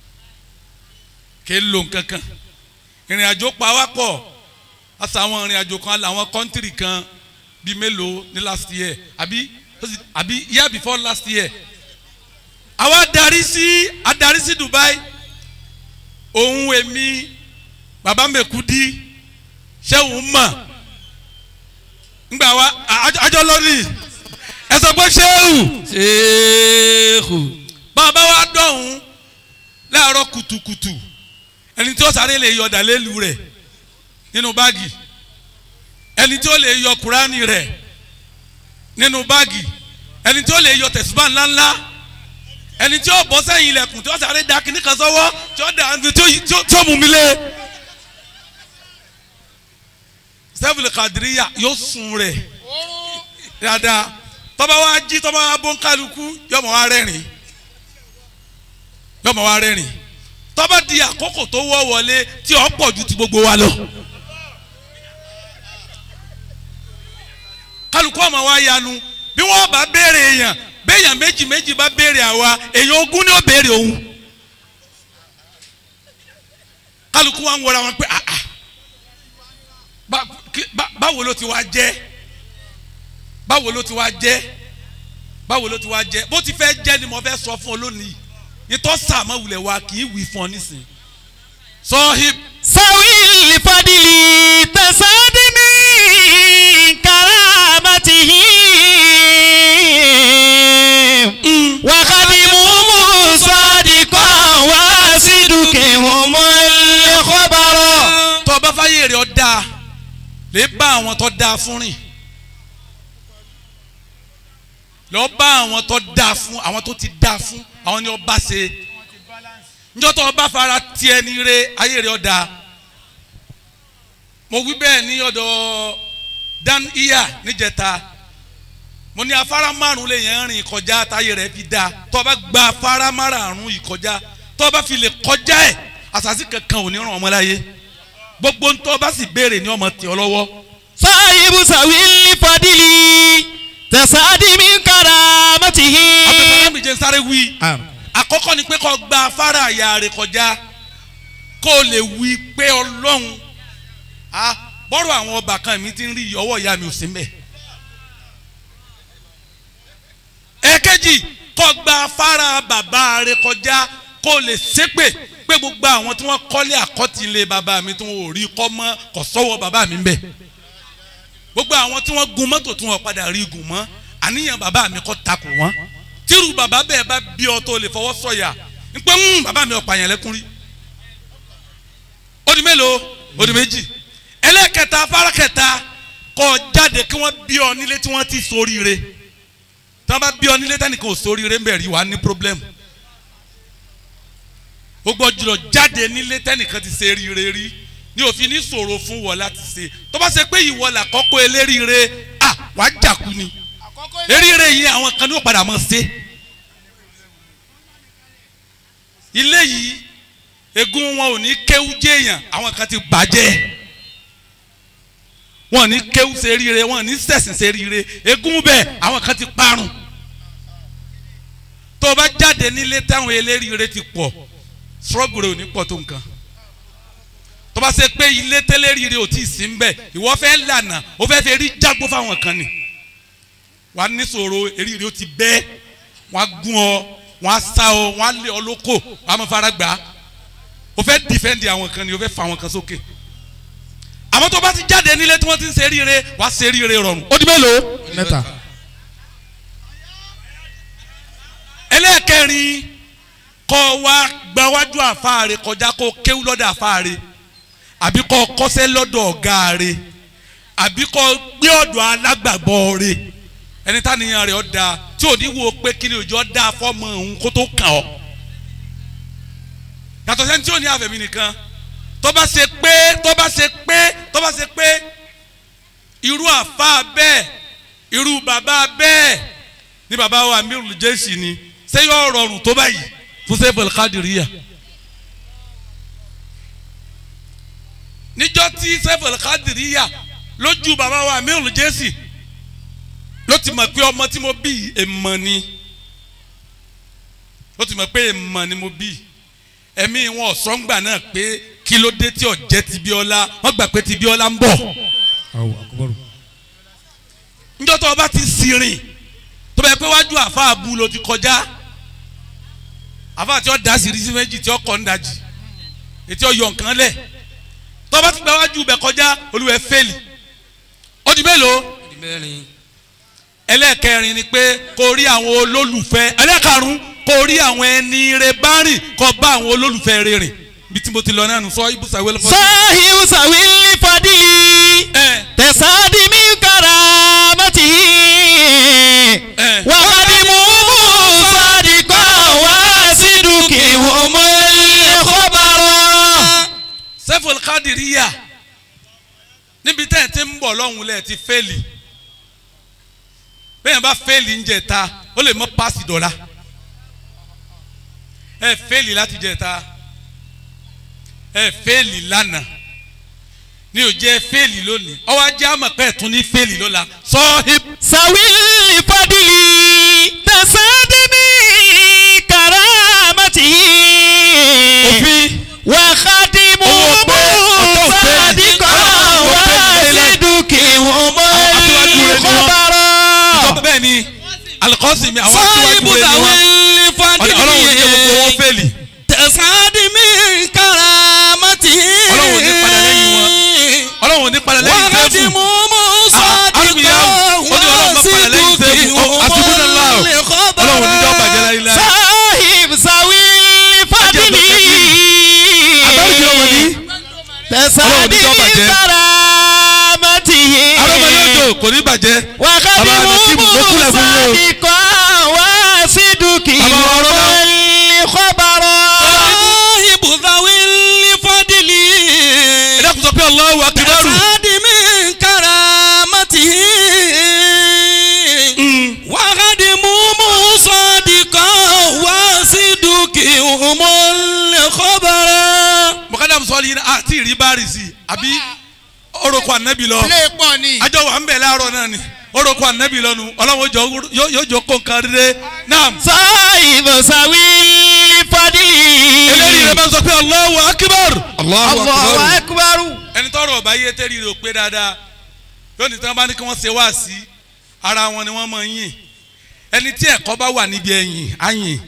kì í lò kankan ìrìn àjò pa wá pọ̀ àṣà àwọn ìrìn àjò kan làwọn kọ́ńtìrì kan bíi mélòó ní last year àbí àbí year before last year àwa darí sí adarí sí Dubai òun èmi bàbá mẹ́kúdí ṣéun mọ̀ ngbà wa àjọ- àjọ lórí ẹ ẹ sọ pé ṣéwù ṣéèkù bàbá wa dọ̀hún láàárọ̀ kùtùkùtù ẹni tí ó sáré lè yọ dàlélu rẹ̀ nínú báàgì ẹni tí ó lè yọ kúránì rẹ̀ nínú báàgì ẹni tí ó lè yọ tẹ̀síbà ńláńlá ẹni tí ó bọ́ sẹ́yìn ilẹ̀kùn tí ó sáré da kíní kan sọ́wọ́ tí ó da tí ó tí ó- tí ó mú mi lé sẹ́fìlì kàdíríyà yóò sun rẹ̀ dáadáa tọ́ba wa jí tọ́ba wa bó ń kálukú yọmọ wa rẹ́rìn yọmọ wa rẹ́rìn tọ́ba di àkókò tó wọ́ wọlé tí ó pọ̀ ju ti gbogbo wa lọ. kálukú ọmọ wa yanu bí wọ́n bá béèrè èèyàn béèyàn méjì méjì bá béèrè àwa èèyàn ogún ni ó béèrè òun kálukú wa ń wọra wọn pé ah ah bá- kí- bá- báwo ló ti wá jẹ́ báwo ló ti wá jẹ́ báwo ló ti wá jẹ́ bó ti fẹ́ jẹ́ ni mo fẹ́ sọ fún ọ lónìí ìtọ́ sàmọ́ wulẹ̀ wa kì í wí fún ọ nísìn sọ́hib سوي الفضل تصادم كرامته وخدمهم صادقا وصدقهم الخبر tó o bá fáyé rẹ̀ ọ dáa lè bá àwọn tó dáa fún rìn lọ bá àwọn tó dáa fún àwọn tó ti dáa fún àwọn ni ọ bá ṣe njọ́ tó o bá fara tiẹ̀ ní re ayé rẹ̀ ọ dáa mo wí bẹ́ẹ̀ ní ọ̀dọ̀ dan iya níjẹta mo ní afárá márùn lè yẹn rìn kọjá táyé rẹ̀ fi dáa tó o bá gba afárá márùn yìí kọjá tó o bá fi lè kọjá ẹ̀ àṣàṣì kankan ò ní ràn ọmọ láyé gbogbo ntọ́ bá sì béèrè ní ọmọ tì ọ lọ́wọ́ صاحب سوي الفضل تصادم كرامته abẹ́fẹ́lẹ́ mi jẹ́ sáré wí àkọ́kọ́ ni pé kó gba afárá àyà rẹ̀ kọjá kó o lè wí pé ọlọ́run a bọ́rọ̀ àwọn ọba kan mi ti ń rí ọwọ́ ìyá mi ò sí mbẹ̀. ẹ̀kejì kó gba afárá bàbá rẹ̀ kọjá kó o lè ṣépè pé gbogbo àwọn tí wọ́n kọ́lé àkọ́tìlé bàbá mi tí wọ́n ò rí kọ́ mọ́ kò sọ́wọ́ bàbá mi mbẹ̀ gbogbo àwọn tí wọ́n gun mọ́tò tí wọ́n padà rí gùn mọ́ àníyàn bàbá mi kọ́ takò wọ́n tírù bàbá bẹ́ẹ̀ bá bí ọ tó lè fọwọ́ sọ̀yà ń pẹ́ ń bàbá mi ọ̀pá yẹn lẹ́kùn rí ó di mélòó ó di méjì ẹlẹ́kẹta afárá kẹta kọ́ jáde kí wọ́n bí ọ nílé tí wọ́n ti ṣoríire tí wọ́n bá bí ọ nílé tẹ́nìkan ò ṣoríire ń bẹ̀ rí wàá ní pírọ́blẹ́mù ó gbọ́ jùlọ jáde nílé tẹ́nìkan ti ṣe ríire rí ní òfin ní ṣòro fún wọ láti ṣe tó bá ṣe pé ìwọ làkọ́kọ́ eléríire à wàá jàkú ni eríire yìí àwọn kan ní ó padà mọ̀ ṣe ilé yìí egun wọn ò ní kéwú jéèyàn àwọn kan ti bàjẹ́ wọn ò ní kéwú ṣe ríire wọn ò ní sẹ̀sìn ṣe ríire egun bẹ́ẹ̀ àwọn kan ti parun tó o bá jáde nílé táwọn eléríire ti pọ̀ struggle rẹ ò ní pọ̀ tó nǹkan tó bá ṣe pé ilé tẹ́lẹ̀rìíre ò tí ì sí ń bẹ̀ ìwọ fẹ́ lànà ó fẹ́ fẹ́ rí jágbó fáwọn kan ni wà á níṣòro eríire ó ti bẹ́ wọ́n á gún ọ wọ́n á sá ọ wọ́n á lé ọ lóko wọ́n á mọ fara gbà á ó fẹ́ dìfẹ́ǹdì àwọn kan ni ó fẹ́ fa àwọn kan sókè àmọ́ tó bá ti jáde nílé tí wọ́n ti ń ṣe eríire wà á ṣe eríire rọrùn ó di mélòó mẹ́ta ẹlẹ́ẹ̀kẹrin kọ́ wa gbawájú àfáàrẹ kọjá kó kéwú lọ́dọ̀ àfáàrẹ àbí kọ́ kọ́sẹ́ lọ́dọ̀ ọ̀gá rẹ àbí kọ́ gbé ọ̀dọ̀ alágbàgbọ́ rẹ ẹni táníyàn rẹ̀ ọ́ da tí ò ní wo pé kí ni òjò da fọ́mọ òun kó tó kàn ọ́ yàtọ̀ sẹ́ni tí ò ní àfẹ̀mí nìkan tó bá ṣe pé tó bá ṣe pé tó bá ṣe pé irú àfa bẹ́ẹ̀ irú bàbá bẹ́ẹ̀ ní bàbá wa amirul jẹ́sì ni ṣé yóò rọrùn tó báyìí fún sẹ́fẹ̀lì kádìríyà níjọ́ tí sẹ́fẹ̀lì kádìríyà lójú bàbá wa amirul jẹ́sì ló ti mọ̀ pé ọmọ tí mo bí èèmọ̀ ni ló ti mọ̀ pé èèmọ̀ ni mo bí ẹ̀mí wọn ọ̀sọ́ngbà náà pé kí ló dé tí ọ̀jẹ́ ti bí ọlá wọ́n gbà pé ti bí ọlá ń bọ̀ níjọ́ tó o bá ti sìnrìn tó bá yẹ pé wájú àfa àbú ló ti kọjá àfa tí ó da sírísí méjì tí ó kọ́ ń dajì ètí ó yọ nǹkan lẹ̀ tó bá ti gba wájú bẹ̀ kọjá olúwẹ̀ fẹ́lì ó di mélòó mẹ́rin ẹlẹ́ẹ̀kẹrin ni pé kó rí àwọn olólùfẹ́ ẹlẹ́ẹ̀karùn kó rí àwọn ẹni rẹ bá rìn kó bá àwọn olólùfẹ́ rẹ rìn bí tí mo ti lọ náà nù sọ ibùsà wẹlẹ fọdù. صاحب سوي الفضل ẹ تسعد من كرامته ẹ وخدمه صادقا وصدقهم الخبر sẹ́fọ̀lì kádìríyà níbi tẹ́ ẹ̀ ti ń bọ̀ lọ́hùn lẹ́ẹ̀ ti fẹ́ẹ̀lì bẹ́ẹ̀ bá fẹ́ẹ̀lì ń jẹ̀ta ó lè mọ́ páàsì dọ̀la ẹ fẹ́ẹ̀lì láti jẹ̀ta ẹ fẹ́ẹ̀lì lánàá ní ò jẹ́ fẹ́ẹ̀lì lónìí ọwọ́ ajé àmọ̀ pé ẹ̀ tún ní fẹ́ẹ̀lì lọ́la sọ́ọ́hìb سوي الفضل تسعد من كرامته òfin وخدمه Owó pé ọ̀tọ̀ òfin. صادقا Owó pé ìdílé. وصدقهم Àwọn aṣíwájú rẹ̀ ni wọ́n. الخبر ìjọba bẹ́ẹ̀ ni alikọ́sì mi àwọn aṣíwájú صاحب rẹ̀ ni ذوي wọ́n ọlọ́run ní jẹ́ gbogbo wọn الفضل fẹ́ẹ̀lì تسعد من كرامته Ọlọ́run ò ní padà lẹ́yìn wọn. ọlọ́run ò ní padà lẹ́yìn sẹ́fù. وخدمه Ah, Armiya, ó ní Ọlọ́run má padà lẹ́yìn sẹ́fù. Ọ- Hasbunallah. Ọlọ́run ò ní jọ́ bàjẹ́ láyé láyé. صاحب ذوي الفضل Àbáwí jẹ́ ọmọ ní. تسعد Ọlọ́run ò ní jọ́ من bàjẹ́. كرامته Arọ́mọ yóò jò kò ní bàjẹ́. Bàbá Nàkímù, mo kúnlẹ̀ fún yín o. وخدمه وصدقه Bàbá wa rọ́lá. الخبر صاحب ذوي الفضل Ẹ dákun sọ pé Allahu Akbar. تسعد من كرامته وخدمه صادقا وصدقهم الخبر Mọ̀kádà sọ́ọ́lì yìí náà àti ìrí bá rì sí i. Àbí orúkọ ànábì lọ. ilé pọ̀ ni. Àjọ wà ń bẹ̀ láàárọ̀ náà ni. Orúkọ ànábì lọ nu. Ọlọ́run jọ- yóò yóò jọ kó nǹkan rere. Naam. صاحب ذوي الفضل Eléyìí rẹ̀ máa ń sọ pé Allahu Akbar. الله أكبر ẹni tọrọ ọba yé tẹ́rì rẹ̀ ò pé dáadáa lónìí tí wọ́n bá ní kí wọ́n ṣe wá sí ara wọn ni wọ́n máa ń yìn ẹni tí ẹ̀kọ́ bá wà níbi ẹ̀yìn á yìn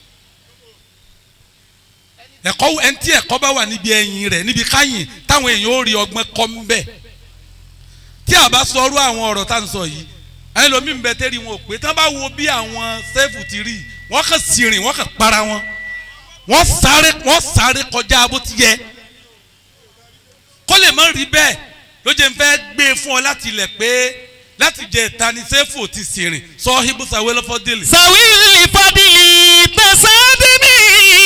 ẹ̀kọ́ ẹni tí ẹ̀kọ́ bá wà níbi ẹ̀yìn rẹ̀ níbi káyìn táwọn èèyàn ó rí ọgbọ́n kọ́ ń bẹ̀ tí a bá sọrú àwọn ọ̀rọ̀ tá à ń sọ yìí ẹni lómi ń bẹ tẹ́rì wọn ò pé tí wọ́n bá wo bí àwọn sẹ́fù ti rí wọ́n kàn sí rìn wọ́n kàn para wọn wọ́n sáré wọ́n sáré kọjá bó ti yẹ kó lè má rí bẹ́ẹ̀ ló jẹ́ n fẹ́ gbé e fún ọ láti ilẹ̀ pé láti jẹ ìtani sẹ́fù ti sìnrìn sọ ibùsàwé lọ́fọ́ délé. ذوي الفضل تسعد من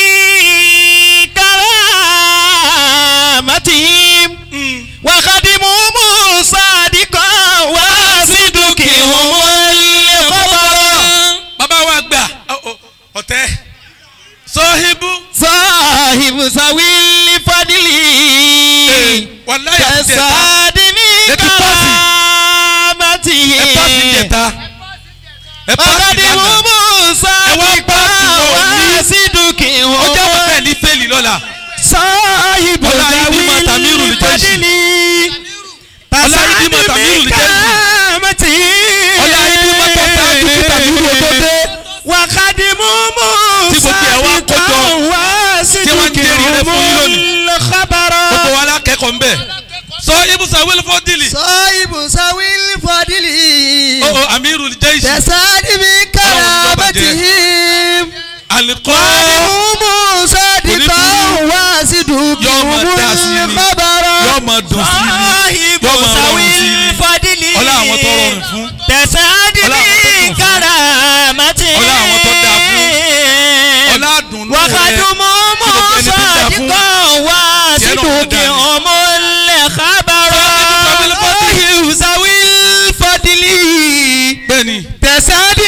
كرامتهم وخدمهم صادقا وصدقهم الخبر bàbá wa gbà ọ- ọ- ọ̀tẹ́ sọ́híbù صاحب ذوي الفضل wàláyà jẹta تسعد من Let me pass it. ẹ pàṣẹ كرامتهم jẹta ẹ pàṣẹ lánàá وخدمهم صادقا وصدقهم ọjọ́ wọn bẹ́ẹ̀ ní fẹ́ẹ̀lì lọ́la صاحب Ọlá ذوي Ìdí Màtàmírù lè jẹ́ sí. الفضل Ọlá Ìdí Màtàmírù lè jẹ́ sí. كرامته ọlá ibi mọ́tò sáájú kí tàbí wúwo tó dé وخدمهم Tí gbogbo ẹ̀ wá kó jọ. Tí wọ́n ń jẹ́rìí rẹ̀ fún yín lónìí. الخبر gbogbo wa lákẹ́kọ̀ọ́ ń bẹ̀ sọ ibùsàwé lọ́fọ́ délé صاحب سوي الفضل ọ̀ọ́ amiru jẹ́ ìṣù تسعد بكرامتهم alikọ́ وهم صادقا Yóò máa dá sí وصدقهم ni. الخبر yóò máa dùn sí ni صاحب yóò máa ذوي rọrùn sí ni الفضل ọlá àwọn tó rọrùn fún تسعد Ọlá àwọn tó kún fún. بكرامته Ọlá àwọn tó dáa fún. ọlá àdùnnú rẹ وخدمهم Kí gbogbo ẹni tí ń dá fún. صادقا وصدقهم الخبر صاحب ذوي الفضل bẹ́ẹ̀ni تسعد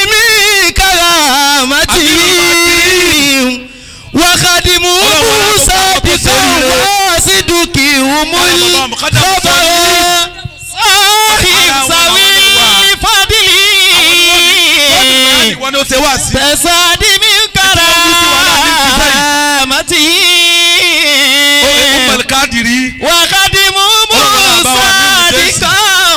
بكرامتهم وخدمهم صادقا وصدقهم الخبر صاحب ذوي الفضل wọn ni ó ṣe wá sí تسعد بكرامته ọmọlẹ káàdìrí وخدمهم صادقا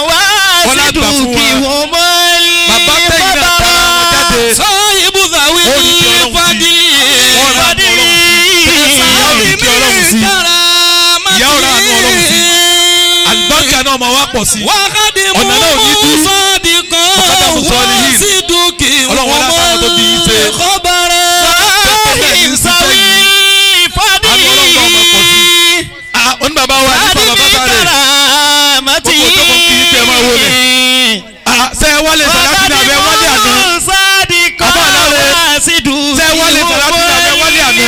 وصدقهم bàbá tẹ̀yìn náà tara wọn jáde صاحب ذوي Ó ní kí Ọlọ́run sí. الفضل Wọ́n ra àánú Ọlọ́run sí. Ìyá ò ní kí Ọlọ́run sí. Ìyá ò ra àánú Ọlọ́run sí. àlùbáríkà náà máa wá pọ̀ sí وخدمهم Ọ̀nà náà ò ní dí. صادقا Ọ̀kadà Riyadu Salihin. sídùkì Ọlọ́run wọlé àtàwọn tó bí yín ṣe. kọ́bárẹ́. ìsàwí Àánú Ọlọ́run ọmọ pọ̀ sí. Ah, oní bàbá wa ní bàbá bá sáré. karamati. Gbogbo tó kàn kí n tẹ́ máa wọlé. Ah, ṣé ẹ wálé sàlákì ní abẹ́ wálé àná? sádìkọ́ Bàbá Aláre. wàásìdù. Ṣé wálé sàlákì ní abẹ́ wálé àná?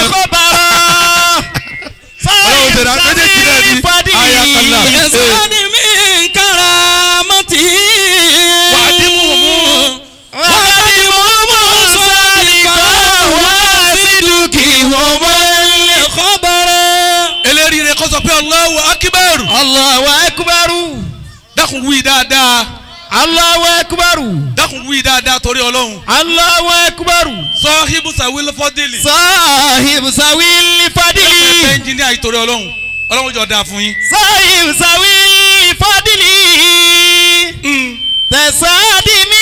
Ọlọ́run tẹ̀lé méjèèjì náà ní ayakala. yẹsani mi karamati. Wà á dín mú mú. wàásìdù sádìkọ́ wàásìdù kọ́bárẹ́. Eléríire kọ́ sọ pé Allahu Akbar. Allahu akbaru. Dákun wí dáadáa. Allahu akbaru. Dákun wí dáadáa torí Ọlọ́run. Allahu akbaru. Sọ́híbù Sàwílì Fọ́dílì. Sahib sawil fadili. Ẹgbẹ́ ẹnjìníà yìí torí Ọlọ́run. Ọlọ́run jọ dáa fún yín. Sahib sawil fadili. Tẹ̀sádìmí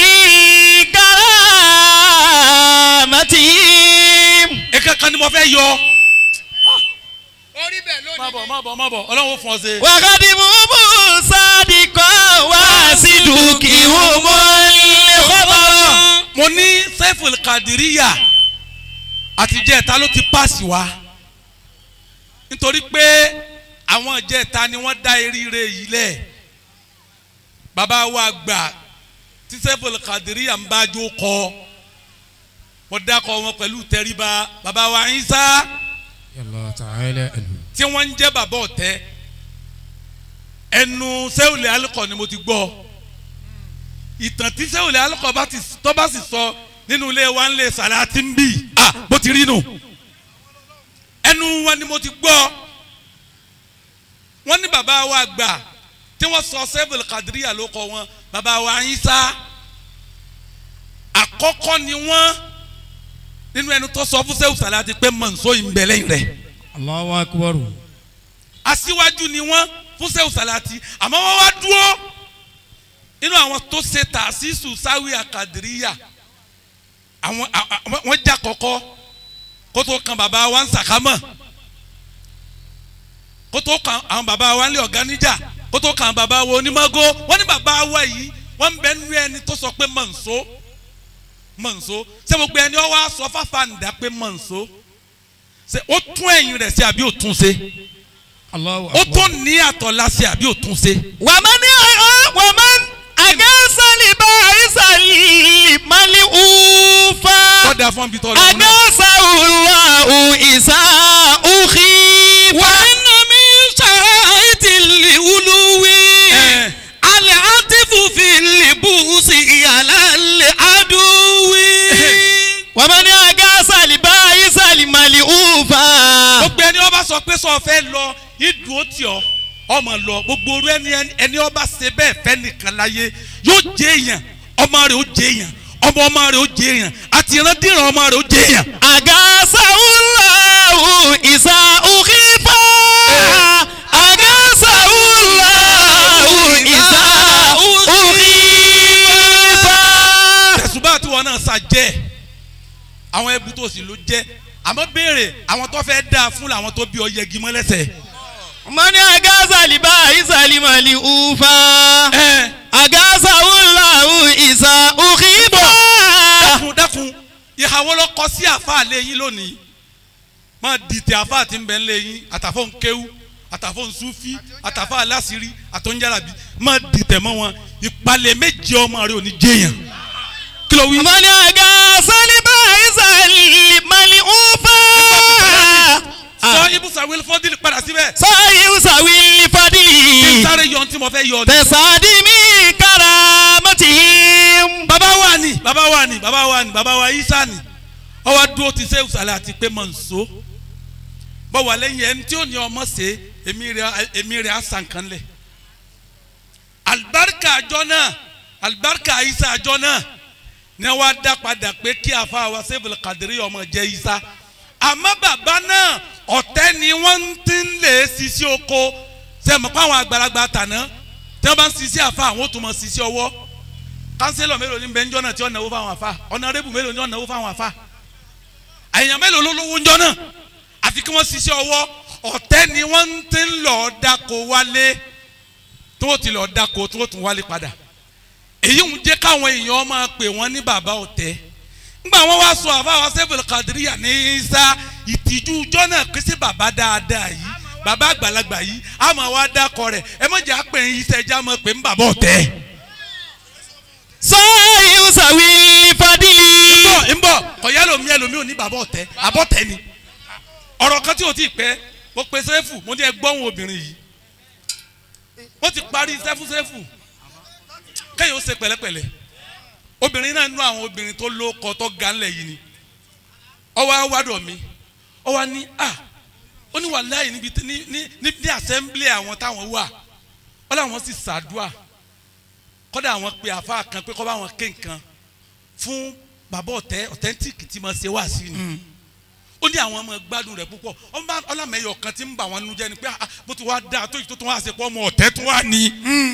karamati. Ẹ̀ka kan ni mo fẹ́ yọ. orí bẹ̀ lónìí. Má bọ̀ má bọ̀ má bọ̀ Ọlọ́run ó fún ọ ṣe. Wàkàtí mumu sádìkọ́ wá sí dùkì wọ́mọ́ ilé kọ́bọ̀. Mo ní Saiful Kadiriya àtijọ́ ẹ̀ta ló ti pàṣẹ wá. Nítorí pé àwọn ìjẹta ni wọ́n dá eríire yìí lẹ̀. Bàbá wa gbà tí Saiful Kadiriya ń bá jó kọ. Mo dákọ̀ wọn pẹ̀lú tẹríba. Bàbá wa Isa tí wọ́n ń jẹ́ bàbá ọ̀tẹ́ ẹnu sẹ́wùlẹ̀ alukọ̀ ni mo ti gbọ́ ìtàn tí sẹ́wùlẹ̀ alukọ̀ bá ti tọ́ bá sì sọ nínú ilé wa ńlẹ̀ sàlátì ń bì à bó ti rí nù ẹnu wọn ni mo ti gbọ́ wọ́n ní bàbá wa gbà tí wọ́n sọ sẹ́wùlẹ̀ kàdíríyà ló kọ wọn bàbá wa Ìsá àkọ́kọ́ ni wọ́n nínú ẹnu tó sọ fún sẹ́wù sàlátì pé mọ̀nsó yìí ń bẹ lẹ́yìn rẹ̀ Allahu akbaru. aṣíwájú ni wọ́n fún sẹ́wù sàlátì àmọ́ wọ́n wá dúró nínú àwọn tó ṣe tàṣísù sáwì àkàdìríyà àwọn à- à- wọ́n jà kọ́kọ́ kó tó kan bàbá wa ń sàkámọ̀ kó tó kan àwọn bàbá wa ń lé ọ̀gá níjà kó tó kan bàbá wa onímọ̀gó wọ́n ní bàbá wa yìí wọ́n ń bẹ nínú ẹni tó sọ pé mọ̀nsó mọ̀nsó ṣé gbogbo ẹni ọ wá sọ fáfá nìdá pé mọ̀nsó ṣe ó tún ẹ̀yìn rẹ̀ sí àbí ó tún ṣe Allahu ó tún ní àtọ̀lá sí àbí ó tún ṣe. wàmán wàmán àgẹ́sàlì bá àìsàlì mali ufa tọ́da fún mi tọ́ lọ́wọ́ náà. àgẹ́sàwùlọ́hù ìsà òkì wà iná mi ṣàìtì lìwúlúwì. Ẹ̀. alẹ́ àtìfù fi lìbùsì ìyàlẹ́ àdúwì. wàmán àgẹ́sàlì bá àìsàlì mali ufa. gbogbo ẹni ọba sọ pé sọ fẹ́ lọ ìdúró tì ọ́ ọmọ lọ gbogbo orú ẹni ẹni ọba ṣe bẹ́ẹ̀ fẹ́ nìkan láyé yóò jẹ èèyàn ọmọ rẹ̀ ó jẹ èèyàn ọmọ ọmọ rẹ̀ ó jẹ èèyàn àti ìrandíran ọmọ rẹ̀ ó jẹ èèyàn. àgẹ́sàwùlọ́hù ìsà òkì fa àgẹ́sàwùlọ́hù ìsà òkì fa. tẹ̀sùbá tí wọn náà sá jẹ́ àwọn ẹbí tó sì ló jẹ́ àmọ́ béèrè àwọn tó fẹ́ dáa fún làwọn tó bí ọ yẹgi mọ́ lẹ́sẹ̀. mọ́ni àgẹ́sàlì bá àìsàlì mali ufa. ẹ agasahulahu isa ukiba. dákun dákun ìhàwọ́ lọ kọ sí àfa lẹ́yìn lónìí máa dìtẹ̀ àfa tí ń bẹ lẹ́yìn àtàfọ́ nkéwú àtàfọ́ nsúfí àtàfọ́ aláṣírí àtọ́njàràbí máa dìtẹ̀ mọ́ wọn ìpalẹ̀ méje ọmọ rẹ ò ní jẹ́yàn kí ló wí. mọ́ni agasali bá isali mali ufa. sọ ibùsà wíl fọ́dílì padà síbẹ̀ sọ́yìn usawili kí n fadili. sáré yọ ohun tí mo fẹ́ yọ ni. tẹ̀sádìmí karamatihim. bàbá wa ni bàbá wa ni bàbá wa ni bàbá wa isa ni ọwọ́ dúró ti ṣe ìsàlẹ̀ àti pé mọ̀ nso bọ́ wà lẹ́yìn ẹni tí ó ní ọmọ ṣe èmi rẹ̀ èmi rẹ̀ àṣà nǹkan lẹ̀ alibarika àjọ náà alibarika isa àjọ náà ni wọ́n á dá padà pé kí àfa wa sẹ́fìlì kàdírí ọmọ jẹ́ isa àmọ́ bàbá náà ọ̀tẹ́ ni wọ́n ti ń lè sisi oko sẹ́mi pa àwọn àgbàlagbà tàná tí wọ́n bá ń sisi àfa àwọn ò tún mọ̀ sisi ọwọ́ kánsílọ̀ mélòó ní bẹ́ńjọ́ náà tí ó náwó fáwọn àfa ọ̀nàrẹ́bù mélòó ní ó náwó fáwọn àfa àyàn mélòó ló lówó ńjọ́ náà àfi kí wọ́n ṣiṣẹ́ ọwọ́ ọ̀tẹ́ ni wọ́n ti ń lọ dáko wálé tí wọ́n ti lọ dáko tí wọ́n tún wálé padà èyí ń jẹ́ káwọn èèyàn máa pè wọ́n ní bàbá ọ̀tẹ́ ńgbà wọn wá sọ àfáwọn sẹ́fẹ̀lì kàdíríyà ní isa ìtìjú ọjọ́ náà pé sí bàbá dáadáa yìí bàbá àgbàlagbà yìí a máa wá dákọ rẹ̀ ẹ má jẹ́ àpè yín iṣẹ́ ẹja máa pè ń bàbá ọ̀tẹ́. sọ́yìn sàwí fadìlì. ń bọ̀ ń bọ̀ kọ̀yá lomi ẹlòmí ò ní bàbá ọ̀tẹ́ àbọ̀tẹ́ ni ọ̀rọ̀ kan tí o ti pẹ́ mo pe sẹ́fù mo ní ẹ gbọ́hùn obìnrin yìí wọ́n ti parí sẹ́fù sẹ́fù kẹ́yìn ó ṣe pẹ̀lẹ́pẹ̀lẹ́ obìnrin náà nú àwọn obìnrin tó ló kọ tó ga ńlẹ̀ yìí ni ọwọ́ awádọ̀ mi ọwọ́ ní à ó ní wàláyé níbi tí- ní ní ní ní assembly àwọn táwọn wà wọ́n làwọn sì ṣàdúà kọ́dà àwọn pe àfa kan pé kọ́ bá wọn ké nǹkan fún bàbá ọ̀tẹ́ authentic tí mo ṣe wá sí ni ó ní àwọn ọmọ gbádùn rẹ̀ púpọ̀ ọmọ ọlámẹ́yọ̀ kan tí ń bà wọ́n nínú jẹ́ ni pé ah, bó ti wá dáa tó yìí tó tún wá ṣe pọ̀ ọmọ ọ̀tẹ́ tó wà ní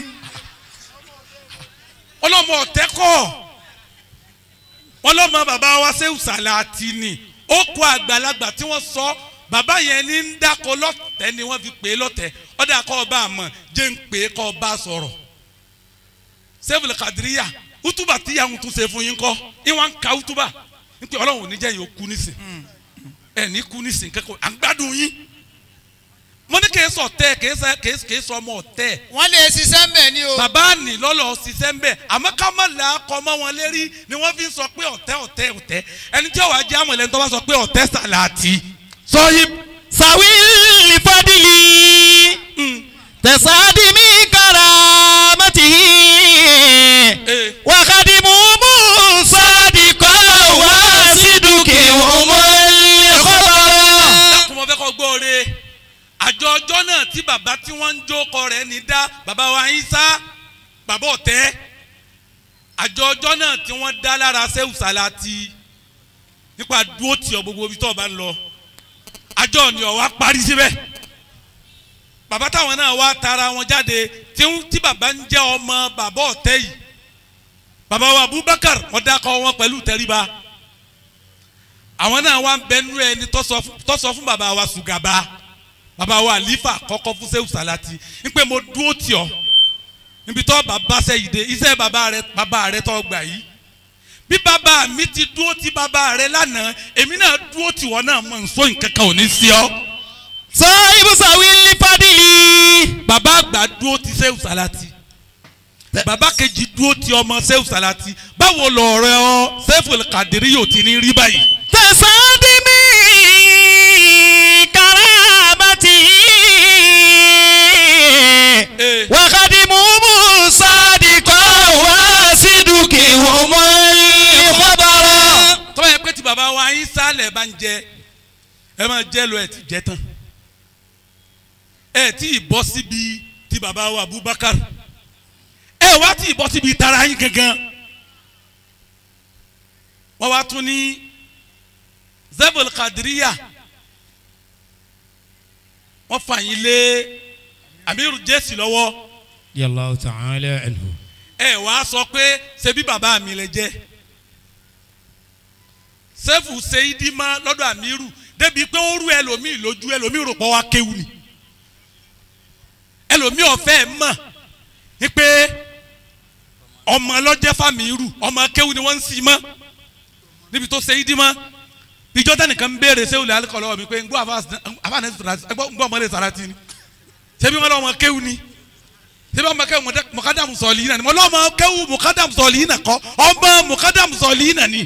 ọlọ́mọ ọ̀tẹ́ kọ́ wọn lọ́mọ bàbá wa ṣé ṣàlàtì ni ó kó àgbàlagbà tí wọ́n sọ bàbá yẹn ní ń dáko lọ́tẹ̀ ni wọ́n fi pè é lọ́tẹ̀ ọ̀dà kọ́ ọba àmọ́ jẹ́ ń pè é kọ́ ọba sọ̀rọ̀ sẹ́fùlẹ̀ kàdíríyà útúbà tí yà ń tún ṣe fún yín kọ́ ìwọ̀n ń ka útúbà ń pè ọlọ́run ò ní jẹ́ yín ó kú nísìn ẹ̀ ní kú nísìn kẹ́kọ̀ọ́ à ń gbádùn yín mo ní kì í sọ tẹ́ kì í sọ kì í kì í sọ ọmọ ọ̀tẹ́ wọ́n lè ṣiṣẹ́ ń bẹ̀ ni o. bàbá ní lọ́lọ́ ṣiṣẹ́ ń bẹ̀ àmọ́ ká má là á kọ́ mọ́ wọn lérí ni wọ́n fi ń sọ pé ọ̀tẹ́ ọ̀tẹ́ ọ̀tẹ́ ẹni tí ó wàá jẹ́ àmọ̀ ẹlẹ́ni tó bá sọ pé ọ̀tẹ́ sàlàtì sọ́yìn sàwí fadìlì. tẹ̀sádì mi karamati. Eh. wàkàdì mùmú sádìkọ́ wá sídùkì ọmọ ìkọ́bọ̀rọ̀. dákun mo fẹ́ kọ́ gbóore àjọ ọjọ́ náà tí bàbá tí wọ́n ń jókòó rẹ̀ ní dá bàbá wa Ìsá bàbá ọ̀tẹ́ àjọ ọjọ́ náà tí wọ́n dá lára sẹ́wù sàlàtì nípa dúró tì ọ gbogbo ibi tó o bá ń lọ àjọ ni ọ̀ wá parí síbẹ̀ bàbá táwọn náà wá tara wọn jáde tí ń- tí bàbá ń jẹ́ ọmọ bàbá ọ̀tẹ́ yìí bàbá wa Abubakar wọ́n dákọ̀ wọn pẹ̀lú tẹríba àwọn náà wá ń bẹnu ẹni tó sọ fún- tó sọ fún bàbá wa Sùgàbá bàbá wa Àlífà kọ́kọ́ fún Ṣéhù Sàlátì ń pé mo dúró tì ọ́ níbi tó bàbá sẹ́yìn dé iṣẹ́ bàbá rẹ bàbá rẹ tó gbà yìí bí bàbá mi ti dúró ti bàbá rẹ lánàá èmi náà dúró tì wọ́n náà mọ̀ nsọ́ nǹkan kan ò ní sí ọ́ sàwí sàwí fadìlì. bàbá àgbà dúró ti Ṣéhù Sàlátì bàbá kejì dúró ti ọmọ Ṣéhù Sàlátì báwo lọ̀rọ̀ ọ Ṣéhù Kàdírí yóò ti ní rí báyìí tẹ̀sádì mi karamati. Eh. wàkàdì mùmú sádìkọ́ wá sídùkì ọmọ ìkọ́bọ̀rọ̀. tọ́wọ́ yẹ pé tí baba wa yín sálẹ̀ bá ń jẹ ẹ máa jẹ lọ ẹ ti jẹ tán ẹ tí ì bọ́ síbi tí baba wa Abubakar ẹ wá tí ì bọ́ síbi tara yín gangan wọ́n wá tún ní zebul kadiriya wọ́n fà yín lé amiru jésì lọ́wọ́ yallahu ta'ala anhu. ẹ wá sọ pé ṣebí bàbá mi lè jẹ́ sẹ́fù sẹ́yìdìmá lọ́dọ̀ àmírù débi pé ó rú ẹlòmíì lójú ẹlòmíì rò pọ̀ wá kéwù ni ẹlòmíì ọ̀fẹ́ mọ̀ ní pé ọmọ lọ́jẹ́ fàmírù ọmọ kéwù ni wọ́n ń sì mọ́ níbi tó sẹ́yìdìmá ìjọ tẹnìkan ń béèrè sẹ́wù lẹ́ alikọ̀ lọ́wọ́ mi pé ngbọ́ àfààní ngbọ́ ọmọlẹ̀ sàràtì ni ṣebí wọn lọ́mọ kéwù ni ṣebí ọmọ kéwù mọ̀kádàmù sọ̀lì yìí nà ni mo lọ́mọ kéwù mọ̀kádàmù sọ̀lì yìí nà kọ́ ọmọ mọ̀kádàmù sọ̀lì yìí nà ni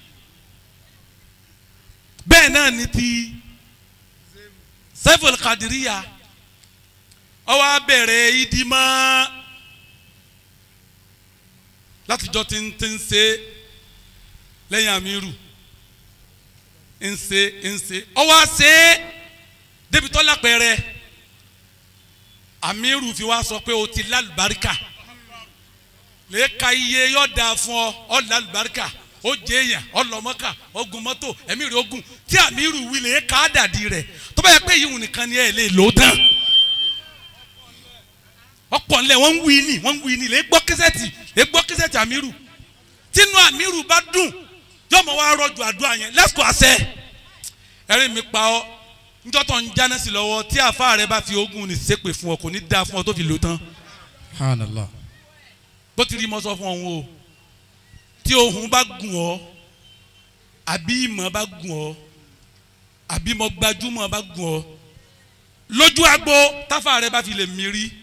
bẹ́ẹ̀ náà ni ti sẹ́fọ̀lì kàdíríyà ọwọ́ abẹ́rẹ́ ìdìmọ́ látijọ́ tí ń tí ń ṣe lẹ́yìn àmírù ń ṣe ń ṣe ọwọ́ ṣe débi tó lápẹ̀rẹ̀ àmírù fi wá sọ pé o ti lálùbáríkà lè ka iye yọ̀ọ̀dà fún ọ ọ lálùbáríkà ó jẹ èèyàn ọlọmọkà ogun mọ́tò ẹ̀mí rẹ̀ ogun tí àmírù wílé ká dàdí rẹ̀ tó bá yẹ pé yìí nìkan ni ẹ lè lò ó tán ọ̀pọ̀ ńlẹ̀ wọ́n ń wí ní wọ́n ń wí ní lè gbọ́ kíṣẹ́tì lè gbọ́ kíṣẹ́tì àmírù tínú àmírù bá dùn yóò mọ̀ wá rọ̀jò àdúrà yẹn lẹ́sùkò àṣẹ ẹ̀rín mi pa ọ́ njọ́ tó ń jáná sí lọ́wọ́ tí àfa rẹ bá fi ogun ní sépè fún ọ kò ní dáa fún ọ tó fi lò tán subhanallah. bó ti rí mọ́ sọ fún ọ̀hún o tí ohun bá gùn ọ́ àbí ìmọ̀ bá gùn ọ́ àbí mo gbajúmọ̀ bá gùn ọ́ lójú agbo táfà rẹ bá fi lè mí rí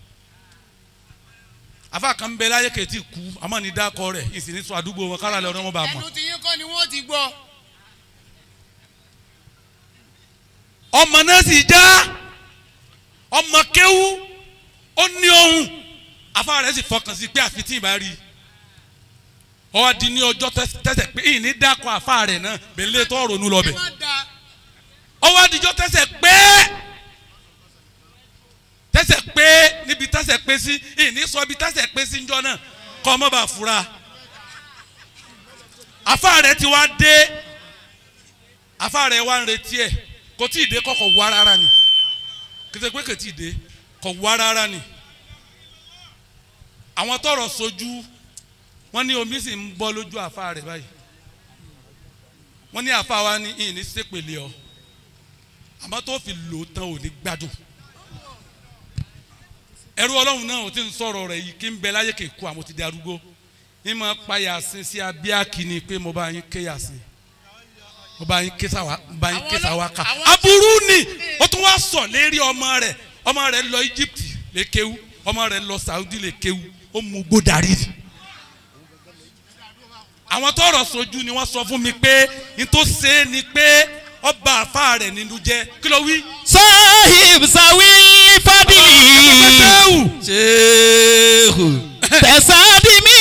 afa kan bẹ láyé kẹtì kú àmọ́ ní dákọ rẹ̀ ìsìn ní sọ àdúgbò wọn kára lẹ ọ̀rọ̀ wọn bá mọ̀. ẹnu tí yín kọ́ ni wọ́n ti gbọ́. ọmọ náà sì já ọmọ kéwú ó ní ohun afa rẹ̀ sì fọkàn sí pé àfi tí ì bá rí i ọ di ní ọjọ́ tẹsẹ̀ pé ìní dákọ afa rẹ̀ náà bẹ̀lẹ́ tó ronú lọ bẹ̀ ẹ má da ọwọ́ adijọ́ tẹsẹ̀ pé tẹsẹ̀ pé níbi tẹsẹ̀ pé sí ìní sọ bí tẹsẹ̀ pé sí njọ́ náà kọ́ ọmọ bá fura afa rẹ̀ ti wá dé afa rẹ̀ wá ń retí ẹ̀ kò tí ì dé kọ́kọ́ wá rárá ni kété pé kò tí ì dé kọ́ wá rárá ni àwọn tọrọ sojú wọ́n ní omi sì ń bọ́ lójú afa rẹ̀ báyìí wọ́n ní afa wa ní ìní sépèlé ọ àmọ́ tó fi lò ó tán ò ní gbádùn ẹrú ọlọ́run náà ò tí ń sọ̀rọ̀ rẹ̀ yìí kí ń bẹ láyé kéku àmọ́ ti di arúgbó ní ma pa yàsín sí abíákì ni pé mo bá yín ké yàsín mo bá yín ké sáwá mo bá yín ké sáwá ká àwọn- aburú ni ó tún wá sọ lérí ọmọ rẹ̀ ọmọ rẹ̀ lọ Egypt lè kéwu ọmọ rẹ̀ lọ Saudi lè kéwu ó mú gbódarí àwọn tọrọ sojú ni wọ́n sọ fún mi pé n tó ṣe é ni pé ọba àfa rẹ̀ nínú jẹ́ kí ló wí. sahib sawil fadili Sheikh. tẹ̀sádìmí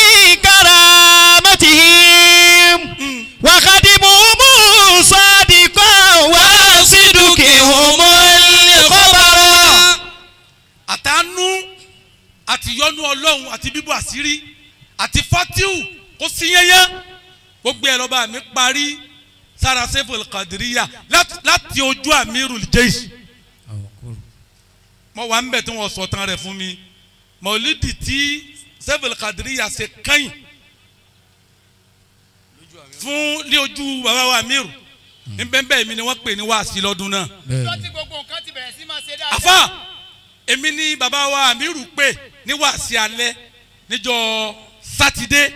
karamatihim wakadimumu sadiqan wa sidukihumul khabara. àtànú àti yọnu ọlọ́run àti bíbọ̀ àṣírí àti fatiu kó sí yẹnyẹn gbogbo ẹ̀ lọ́ba mi parí sára sefol kadiriya láti- láti ojú amirul jeish mo wà ń bẹ̀ tí wọ́n sọ tán rẹ̀ fún mi mọ̀lídì tí sefol kadiriya ṣe kẹ́yìn fún ní ojú bàbá wa amiru nbẹ́nbẹ́ mi ni wọ́n pè ní wáàsí lọ́dún náà ọjọ́ tí gbogbo nǹkan ti bẹ̀rẹ̀ sí máa ṣe dáadáa. àfa èmi ní bàbá wa amiru pé ní wàásì alẹ́ níjọ́ sátidé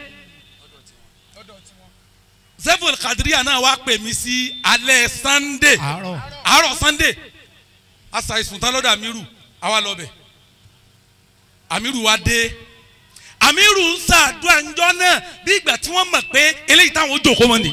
zefol kadiriya náà wá pè mí sí alẹ́ sannde àárọ̀ àárọ̀ sannde asa ìsùntàn lọ́dọ̀ amiru àwa lọ́bẹ̀ amiru wa dé amiru ń ṣàdúrà ńjọ́ náà bí ìgbà tí wọ́n mọ̀ pé eléyìí táwọn ó jòkó mọ́ ni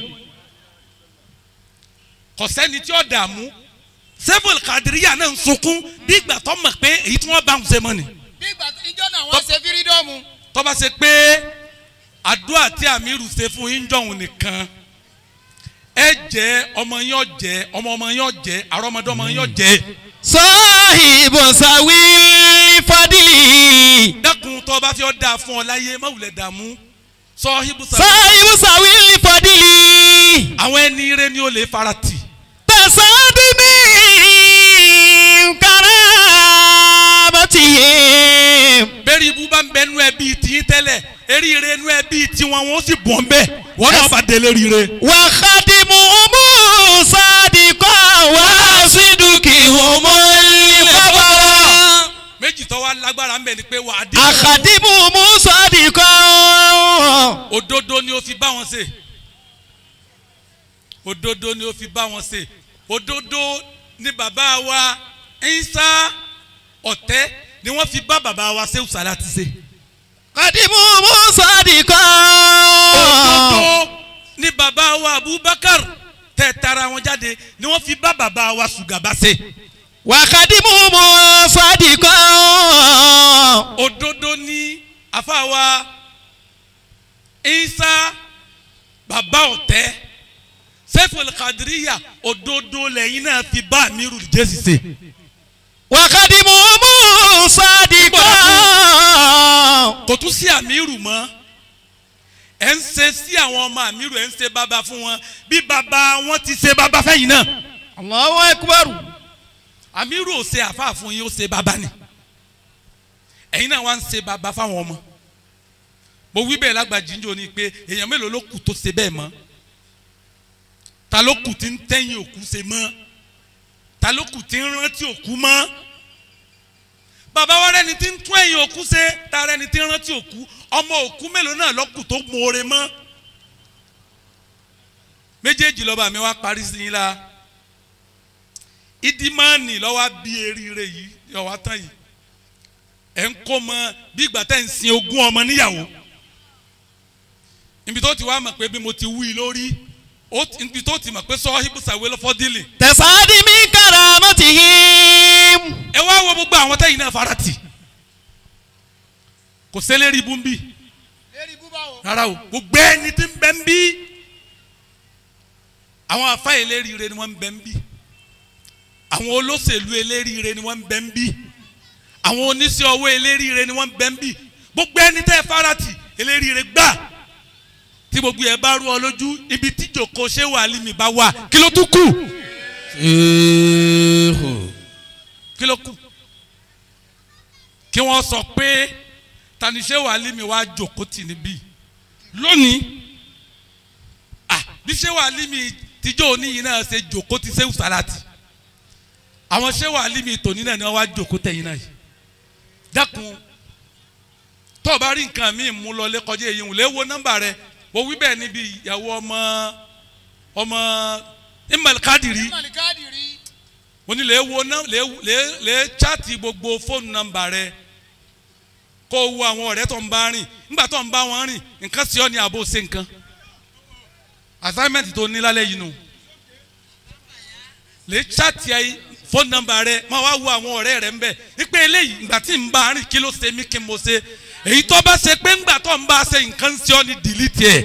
kò sẹ́ni tí ó dààmú sefol kadiriya náà ń sunkún bí ìgbà tó mọ̀ pé èyí tí wọ́n bá ń ṣe mọ́ ni bí ìgbà ìjọ náà wọ́n ṣe fírídọ́ọ̀mù. tó bá ṣe pé àdúrà tí amiru ṣe fún yín jọ̀hún nìkan ẹ jẹ́ ọmọ yín ọ̀jẹ́ ọmọ ọmọ yín ọ̀jẹ́ àrọ́mọdọ́mọ yín ọ̀jẹ́ sahib sawil fadili dákun tó bá fi ọ́ dáa fún ọ láyé má wulẹ̀ dààmú sọ ibùsà sahib sawil fadili àwọn ẹni ire ni ó lè fara tì tẹ̀sádìmí karamatihim. bẹ́ẹ̀ni ibú bá ń bẹ nú ẹbí tìyín tẹ́lẹ̀ eré ire nú ẹbí tiwọn wọn ó sì bọ̀ ń bẹ́ wọn náà bá délé rire. وخدمهم صادقا وصدقهم الخبر méjì tó wá lágbára ń bẹ ni pé wà á dín أخدمهم صادقا òdodo ni ó fi bá wọn ṣe òdodo ni ó fi bá wọn ṣe òdodo ni bàbá wa Ìsá ọ̀tẹ́ ni wọ́n fi bá bàbá wa Ṣéhù Sàlátì ṣe خدمهم صادقا òdodo ni bàbá wa Abubakar tẹ̀ tara wọn jáde ni wọ́n fi bá bàbá wa Sùgàbá ṣe وخدمهم صادقا òdodo ni àfa wa Ìsá bàbá ọ̀tẹ́ Seful Kadiriya òdodo lẹ́yìn náà fi bá Amiru Jésì ṣe. وخدمهم صادقا kò tún sí àmírù mọ́ ẹ̀ ń ṣe sí àwọn ọmọ àmírù ẹ̀ ń ṣe bàbá fún wọn bí bàbá wọn ti ṣe bàbá fẹ́yìn náà الله أكبر àmírù ò ṣe àfáà fún yín ó ṣe bàbá ni ẹ̀yin náà wá ń ṣe bàbá fáwọn ọmọ mo wí bẹ́ẹ̀ lágbàjì ń jò ní pé èèyàn mélòó ló kù tó ṣe bẹ́ẹ̀ mọ́ ta ló kù tí ń tẹ́yìn òkú ṣe mọ́ ta ló kù tí ń rántí òkú mọ́ bàbá wa rẹni tí ń tún ẹ̀yìn òkú ṣe ta rẹni tí ń rántí òkú ọmọ òkú mélòó náà lọ́kù tó mọ̀ọ́rẹ́ mọ́ méjèèjì lọ́ba mi wá parí sí yín la ìdímọ́ọ̀nì lọ́wọ́ bí eríire yìí lọ́wọ́ tán yìí ẹ̀ ń kó mọ bí ìgbà tẹ́ ń sin ogún ọmọ níyàwó ibi tó ti wá mọ̀ pé bí mo ti wí lórí ó ti- ibi tó ti mọ̀ pé sọ ibùsàwé lọ́fọ́dílì tẹ̀sádì mi karamatihi. ẹ wá wo gbogbo àwọn tẹ́yìn náà farati kò sẹ́lẹ̀rì ibú ń bì lérí búbá o. rárá o gbogbo ẹni tí ń bẹ ń bí àwọn afá eléríire ni wọ́n ń bẹ ń bí àwọn olóṣèlú eléríire ni wọ́n ń bẹ ń bí àwọn oníṣẹ́ ọwọ́ eléríire ni wọ́n ń bẹ ń bí gbogbo ẹni tẹ́ farati eléríire gbà tí gbogbo ẹ bá rú ọ lójú ibi tí jòkó ṣé wà límì bá wà kí ló tún kù kí ló kù kí wọ́n sọ pé tani ṣé wà límì wá jòkó tì níbí lónìí ah bí ṣé wà límì tíjọ́ oníyìí náà ṣe jòkó ti ṣé wùsàlátì àwọn ṣé wà límì tòní náà ni wọ́n wá jòkó tẹ̀yìn náà yìí dákun tó o bá rí nǹkan míì mú lọ lẹ́kọjá èyí wò lè wo nọ́mbà rẹ wo wí bẹ́ẹ̀ níbi ìyàwó ọmọ ọmọ imal kadiri mọ̀lìkáàdì rí. mo ní lè wo ná lè lè lè chaati gbogbo fóònù nọ́mbà rẹ kó o wo àwọn ọ̀rẹ́ tó ń bá rìn nígbà tó ń bá wọn rìn nǹkan sí ọ ní àbò ṣe nǹkan assignment tó ní lálẹ́ yìí nù lè chaati ayé fóònù nọ́mbà rẹ máa wá wo àwọn ọ̀rẹ́ rẹ ń bẹ̀ wípé eléyìí ìgbà tí ń bá rìn kí ló ṣe mí kí mo ṣe èyí tó bá ṣe pé ńgbà tó ń bá ṣe nǹkan sí ọ ní delete ẹ̀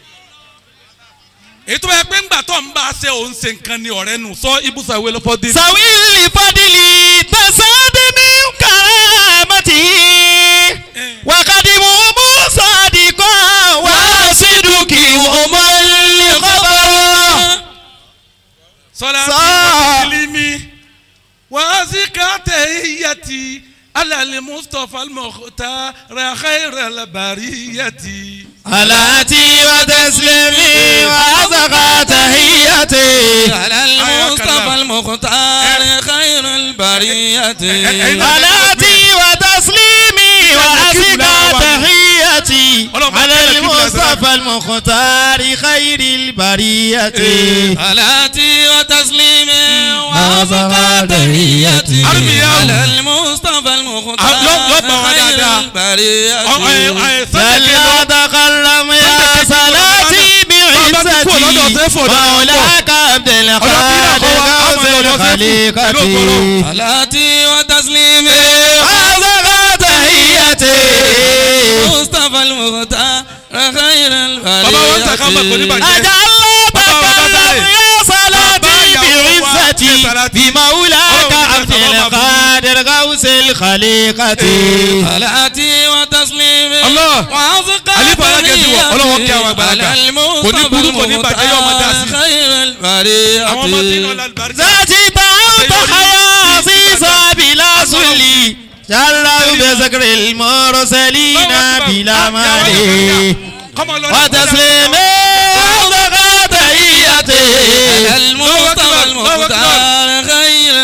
èyí tó bá yẹ pé ńgbà tó ń bá ṣe òun ṣe nǹkan ní ọ̀rẹ́ nù sọ ibùsọ̀ ìwé lọ́fọ́ dé. sawili fadili tẹ̀sádì mi karamatihi. wakadimu musadikọ wasiduki umali kọbara. صلاة صلاة. وتسليمي وأزكى تحيتي على المصطفى المختار خير البرية alati wa taslimi wa azaka tahiyati. على المصطفى المختار خير البرية alati wa taslimi wa azaka tahiyati. ala al-mustafa al-mukhtari khayril bariyati. صلاتي وتسليمي وأزكى تحياتي. أرمي على المصطفى المختار لو- لو بوا خير دادا. البرية لا تكلم يا صلاتي بعزتي مولاك عبد القادر غوث الخليقة صلاتي وتسليمي وأزكى تحياتي مصطفى المختار خير Baba wa ń tàkà mọ̀ kò ní البرية bàjẹ́. أجل تكلم يا صلاتي بعزتي بمولاك عبد القادر غوث الخليقة صلاتي وتسليمي الله. وأزكى Àlífà alágẹ̀dẹ̀ wọ̀, Ọlọ́run kí àwọn àgbàlagbà. على Kò ní burú, kò ní bàjẹ́, yóò máa dá sí. خير البرية àwọn ọmọ tí ń lọ lálùbáríkà ذاتي تعوت حياة عزيزة بلا سلي جلوا بذكر المرسلين بلا مالي وتسليم وزكاة تحياتي المصطفى المختار خير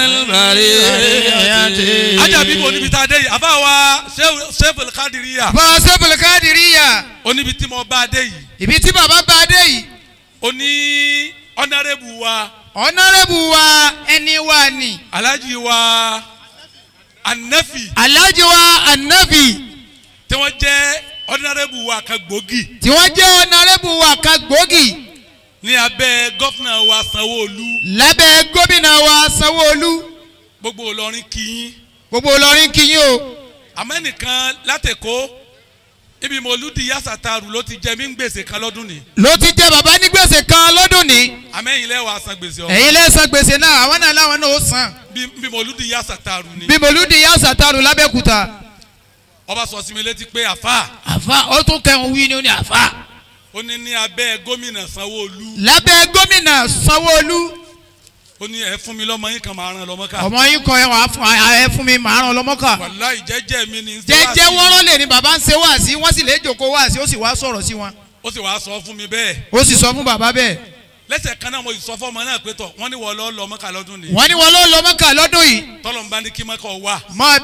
البرية ajabi bo níbi tá a dé yìí àbá wa sefel kadiriya bá a sẹ́fùlù káàdìríyà oníbi tí mo bá a dé yìí ibi tí bàbá bá a dé yìí oní ọ̀nàrẹ́bù wa ọ̀nàrẹ́bù wa ẹni wa ni alhaji wa anafi alhaji wa anabi tí wọ́n jẹ́ ọ̀nàrẹ́bù wa kan gbòógì tí wọ́n jẹ́ ọ̀nàrẹ́bù wa kan gbòógì ní abẹ́ gọ́fìnà wa sanwó-olu lábẹ́ gómìnà wa sanwó-olu gbogbo Ìlọrin kìín gbogbo Ìlọrin kìyìn o àmọ́ ẹnìkan látẹ̀kọ́ ibi mọ̀lúdi yasataru ló ti jẹ mí ń gbèsè kan lọ́dún ni ló ti jẹ bàbá ní gbèsè kan lọ́dún ní àmẹ́yìn lẹ́wọ̀ asan gbèsè ọ̀hún ẹ̀yin lẹ́sàn gbèsè náà àwọn náà láwọn náà ó san bí bí mọ̀lúdi yasataru ni bí mòlúdi yá sàtàrù lábẹ́kúta ọba sọ sí mi létí pé àfa àfa ó tún kẹun wí ni ó ní àfa ó ní ní abẹ́ gómìnà sanwó-olu lábẹ́ gómìnà sanwó-olu ó ní ẹ fún mi lọ́mọ yín kan máa ràn lọ́mọ ká ọmọ yín kọ ẹ wàá fún ẹ fún mi màá ràn lọ́mọ́kà wàláì jẹ́jẹ́ mi ni jẹ́jẹ́ wọ́rọ́ lè ní bàbá ń ṣe wá sí wọ́n sì lè jòkó wá sí ó sì wá sọ̀rọ̀ sí wọn ó sì wàá sọ fún mi bẹ́ẹ̀ ó sì sọ fún bàbá bẹ́ẹ̀ lẹ́sẹ̀ kan náà mo sọ fún ọmọ náà pé tọ̀ wọ́n ní wọ́n lọ́ lọ́mọ ká lọ́dún ni wọ́n ní wọ́n ló lọ́mọ́kà lọ́dún yìí tọ́lọ̀ ń bá ní kí mọ́kọ̀ wà máa bẹ-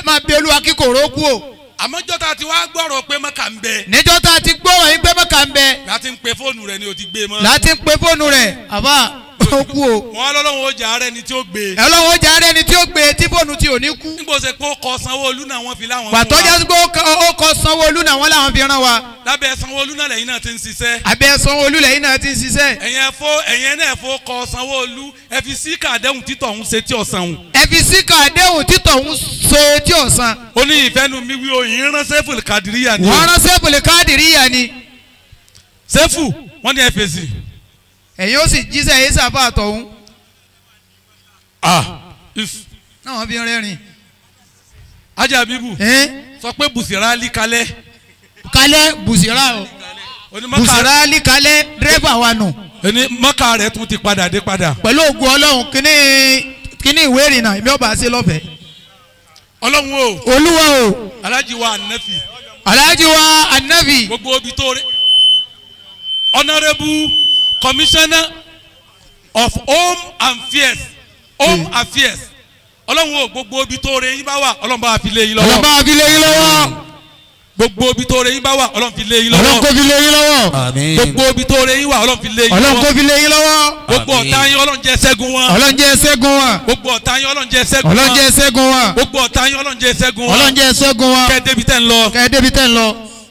máa bí olúwa kí kòró kú o àmọ́jọ́ tá a ti wá gbọ́rọ̀ pé mọ́kà ń bẹ níjọ́ tá a ti gbọ́rọ̀ yín pé mọ́kà ń bẹ láti ń pe fóònù rẹ ni o ti gbé mọ́. láti ń pe fóònù rẹ̀ àbá ó kú o wọn lọ́lọ́run ó jà á rẹ ni tí ó gbé. ọlọ́run ó jẹ́ ààrẹ ni tí ó gbé tí fóònù tí ò ní kú nígbà tó ṣe pé ó kọ sanwó-olú náà wọ́n fi láwọn pàtó jẹ́ pé ó kọ- ó kọ sanwó-olú náà wọ́n làwọn fi rán wa lábẹ́ sanwó-olú náà lẹ́yìn náà ti ń ṣiṣẹ́. abẹ́ sanwó-olú lẹ́yìn náà ti ń ṣiṣẹ́ ẹ̀yin ẹ̀fọ́ ẹ̀yin náà ẹ̀fọ́ kọ sanwó-olú ẹ fi sí kàdéhùn títọ̀ ń ṣe tí ọ̀sán òun. ẹ fi síkà àdéhùn títọ̀ ń so tí ò san ó ní ìfẹ́nu mi wí oyin rán sẹ́fù kàdíríyà ni. wọ́n rán sẹ́ẹ̀pù lè káàdì ríyà ni sẹ́fù wọ́n ní ẹ fèsì. ẹ̀yin ó sì jíṣẹ́ yìí sàfà àtọ̀hún ah if náà wọ́n fi ń rẹ́rìn ajá bíbù ẹ́n sọ pé bùsìrà líkalẹ̀ kálẹ̀ bùsìrà o onímọ̀ká bùsìrà líkalẹ̀ dírẹ́fà wa nù ẹni mọ́kà rẹ̀ tún ti padà dé padà. pẹ̀lú ògùn ọlọ́run kíní kíní ìwé ìrìnnà èmi ọba ṣe lọ́fẹ̀ẹ́ ọlọ́run o olúwa o alájí wa ànáfì alhaji wa anabi gbogbo obi tó rẹ honourable commissioner of home affairs home affairs ọlọ́run o gbogbo obi tó rẹ yín bá wà ọlọ́run bá wa fi lé yín lọ́wọ́ ọlọ́ba fi lé yín lọ́wọ́ gbogbo obi tó rẹ yín bá wà ọlọ́run fi lé yín ọlọ́run kò lọ́wọ́ fi lé yín lọ́wọ́ àmín gbogbo obi tó rẹ yín wà ọlọ́run fi lé yín ọlọ́run kò lọ́wọ́ fi lé yín lọ́wọ́ gbogbo ọ̀tá yín ọlọ́run jẹ́ ṣẹ́gun wọn ọlọ́run jẹ́ ṣẹ́gun wa gbogbo ọ̀tá yín ọlọ́run jẹ́ ṣẹ́gun ọlọ́run wọn jẹ́ ṣẹ́gun wa gbogbo ọ̀tá yín ọlọ́run jẹ́ ṣẹ́gun wọn ọlọ́run jẹ́ ṣẹ́gun wa kẹ́ ẹ débi tẹ́ ń lọ. kẹ́ ẹ débi tẹ́ ń lọ.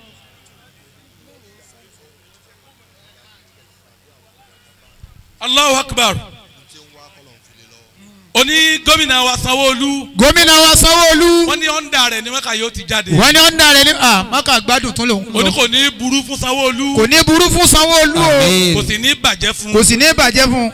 Allahu akbar oní gómìnà wa Sanwó-Olú gómìnà wa sanwó-olú wọ́n ní ọ̀ndà rẹ̀ ni wọ́n kà yóò ti jáde wọ́n ní ọ̀ndà rẹ̀ ní à mọ́kà gbádùn tún lòun oní lọ kò ní burú fún Sanwó-Olú kò ní burú fún sanwó-olú o Àmín. kò sì ní bàjẹ́ fún kò sì ní bàjẹ́ fún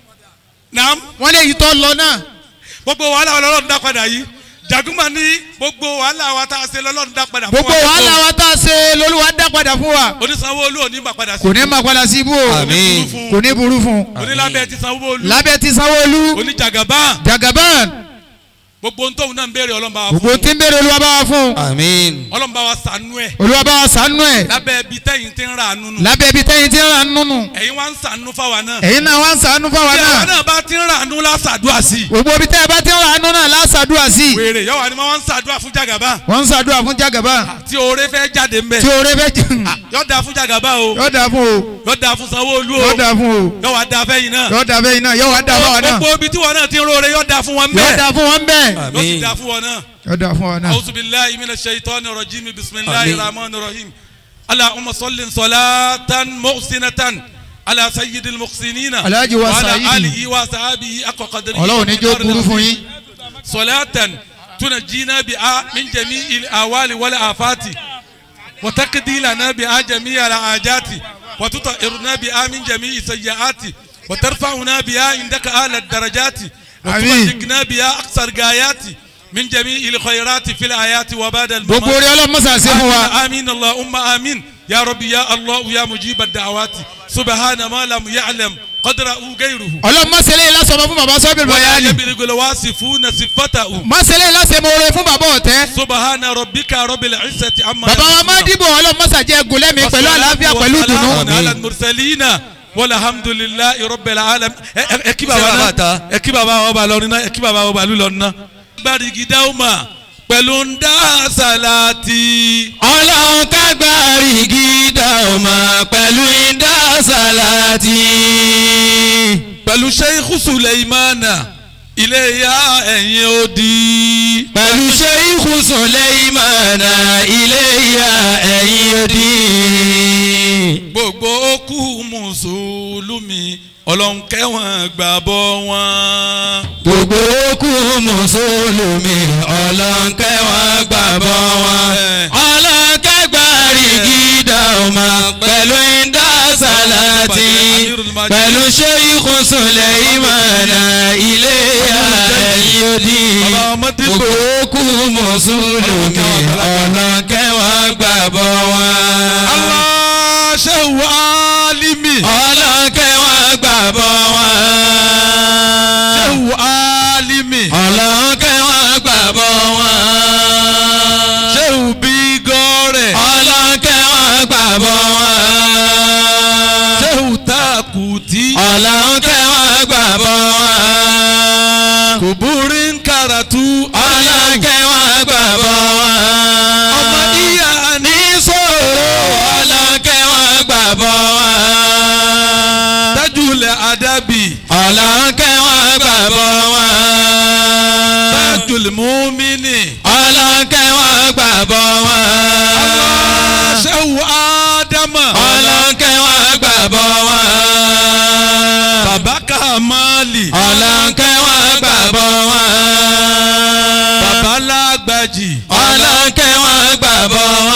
naam wọ́n lè yí tọ́ lọ náà gbogbo wàhálà wa lọ́lọ́run dá padà yìí Jaguma ní gbogbo wàhálà wa tá a ṣe lọ́lọ́run dá padà fún gbogbo wàhálà wa tá a ṣe lolúwa dá padà fún wa oní Sanwó-Olú ò ní bà padà sí kò ní máa padà sí ibú o Àmín. kò ní burú fún oní lábẹ́ ti Sanwó-Olú lábẹ́ ti sanwó-olú oní Jagaban jagaban gbogbo ohun tóun náà ń béèrè Ọlọ́run bá wa fún gbogbo tí ń bèrè olúwa bá wa fún àmín Ọlọ́run bá wa ṣàánú ẹ̀ olúwa bá wa ṣàánú ẹ̀ lábẹ́ ibi tẹ́yìn ti ń ra àánú nù lábẹ́ ibi tẹ́yìn tí ń ra nínú ẹ̀yin wá ń ṣàánú fáwa náà ẹ̀yin náà wá ń ṣàánú fáwa tí àwa náà náà bá ti ń ra àánú lásàdúrà sí i gbogbo ibi tẹ́ ẹ bá ti ń ra nínú náà lásàdúrà sí i wèrè yọ̀wá ni wọ́n ń ṣàdúrà fún Jagaban wọ́n ń ṣàdúrà fún jagaban tí oore fẹ́ jáde ń bẹ̀ tí oore fẹ́ jẹ́ yọ̀ da fún Jagaban o yọ̀ dà fún o yọ̀ da fún Sanwó-Olú o yọ̀ dà fún o yọ̀ wá da fẹ́yìn náà yọ̀ dà fẹ́yìn náà yọ̀ wá dà fáwa náà gbogbo ibi tí wọn náà ti ń roore yọ̀ da fún wọn yọ̀ bẹ́ẹ̀ dà fún wọn bẹ́ẹ̀ yọ̀ sì àmín da fún wọn náà. yọ̀ dà fún wa náà. أعوذ بالله من الشيطان الرجيم بسم الله آمين. الرحمن الرحيم اللهم صل صلاة محسنة على سيد المحسنين Alhaji wa وعلى Saidi. آله وصحبه أقوى قدره ọlọ́run ní jó burú fún yín صلاة تنجينا بها من جميع الأهوال والآفات وتقضي لنا بها جميع الحاجات وتطهرنا بها من جميع السيئات وترفعنا بها عندك أعلى الدرجات آمين. وتبلغنا بها أقصى الغايات من جميع الخيرات في الآيات وبعد gbogbo الممات orí ọlọ́mọ́sà sí fún wa آمين اللهم آمين يا ربي يا الله يا مجيب الدعوات سبحان ما لم يعلم قدره غيره ọlọ́mọ́sẹ̀lẹ̀ lásọ̀mọ́ fún baba sọ́bìrì ولا bayani يبلغ الواصفون صفته mọ́sẹ̀lẹ̀ lásẹ̀mọ́rẹ́ fún baba ọ̀tẹ́ سبحان ربك رب العزة عما baba wa máa dìbò ọlọ́mọ́sà jẹ́ gùlẹ́mi pẹ̀lú àlàáfíà pẹ̀lú dùnú وسلام على المرسلين والحمد لله رب العالمين ẹ kí baba Ṣé bàbá náà ta? ẹ kí baba ọba lọrin náà ẹ kí baba ọba lùlọrin náà. gbàdìgì dáhùnmá pẹ̀lú ń dá sàlátì. ọlọ́run kágbárí gídà ọmọ pẹ̀lú ìdá sàlátì. pẹ̀lú sheikh suleimana iléyà ẹ̀yìn odi. pẹ̀lú ṣéyíkù sùlẹ́ìmánà iléyà ẹ̀yìn òdì. gbogbo okú mùsùlùmí ọlọ́run kẹ́wọ̀n gbàbọ̀ wọn. gbogbo okú mùsùlùmí ọlọ́nkẹ́ wọn gbàgbọ́ wọn. ọlọ́nkẹ́ gbàrí gídà ọmọ pẹ̀lú ìdá sàlátì. pẹ̀lú ṣéyíkù sùlẹ́ìmánà iléyà ẹ̀yìn òdì. bàbá ọmọdé gbogbo okú mùsùlùmí ọlọ́nkẹ́ wọn gbàgbọ́ wọn. Allah shehu alimi. ọlọ́nkẹ́ wọn gbàgbọ́ wọn. shehu alimi. ọlọ́nkẹ́ wọn gbàgbọ́ wọn. shehu bigore. ọlọ́nkẹ́ wọn gbàgbọ́ wọn. shehu takuti. ọlọ́nkẹ́ wọn gbàgbọ́ wọn. kuburin karatu. ọlọ́nkẹ́ wọn gbàgbọ́ mùmíní. ọlọ́kẹ́ wọn gbàgbọ́ wọn. Ṣéwù Ádámà. ọlọ́kẹ́ wọn gbàgbọ́ wọn. Bàbá Kàmáàlì. ọlọ́kẹ́ wọn gbàgbọ́ wọn. Bàbá Lágbàjì. ọlọ́kẹ́ wọn gbàgbọ́ wọn.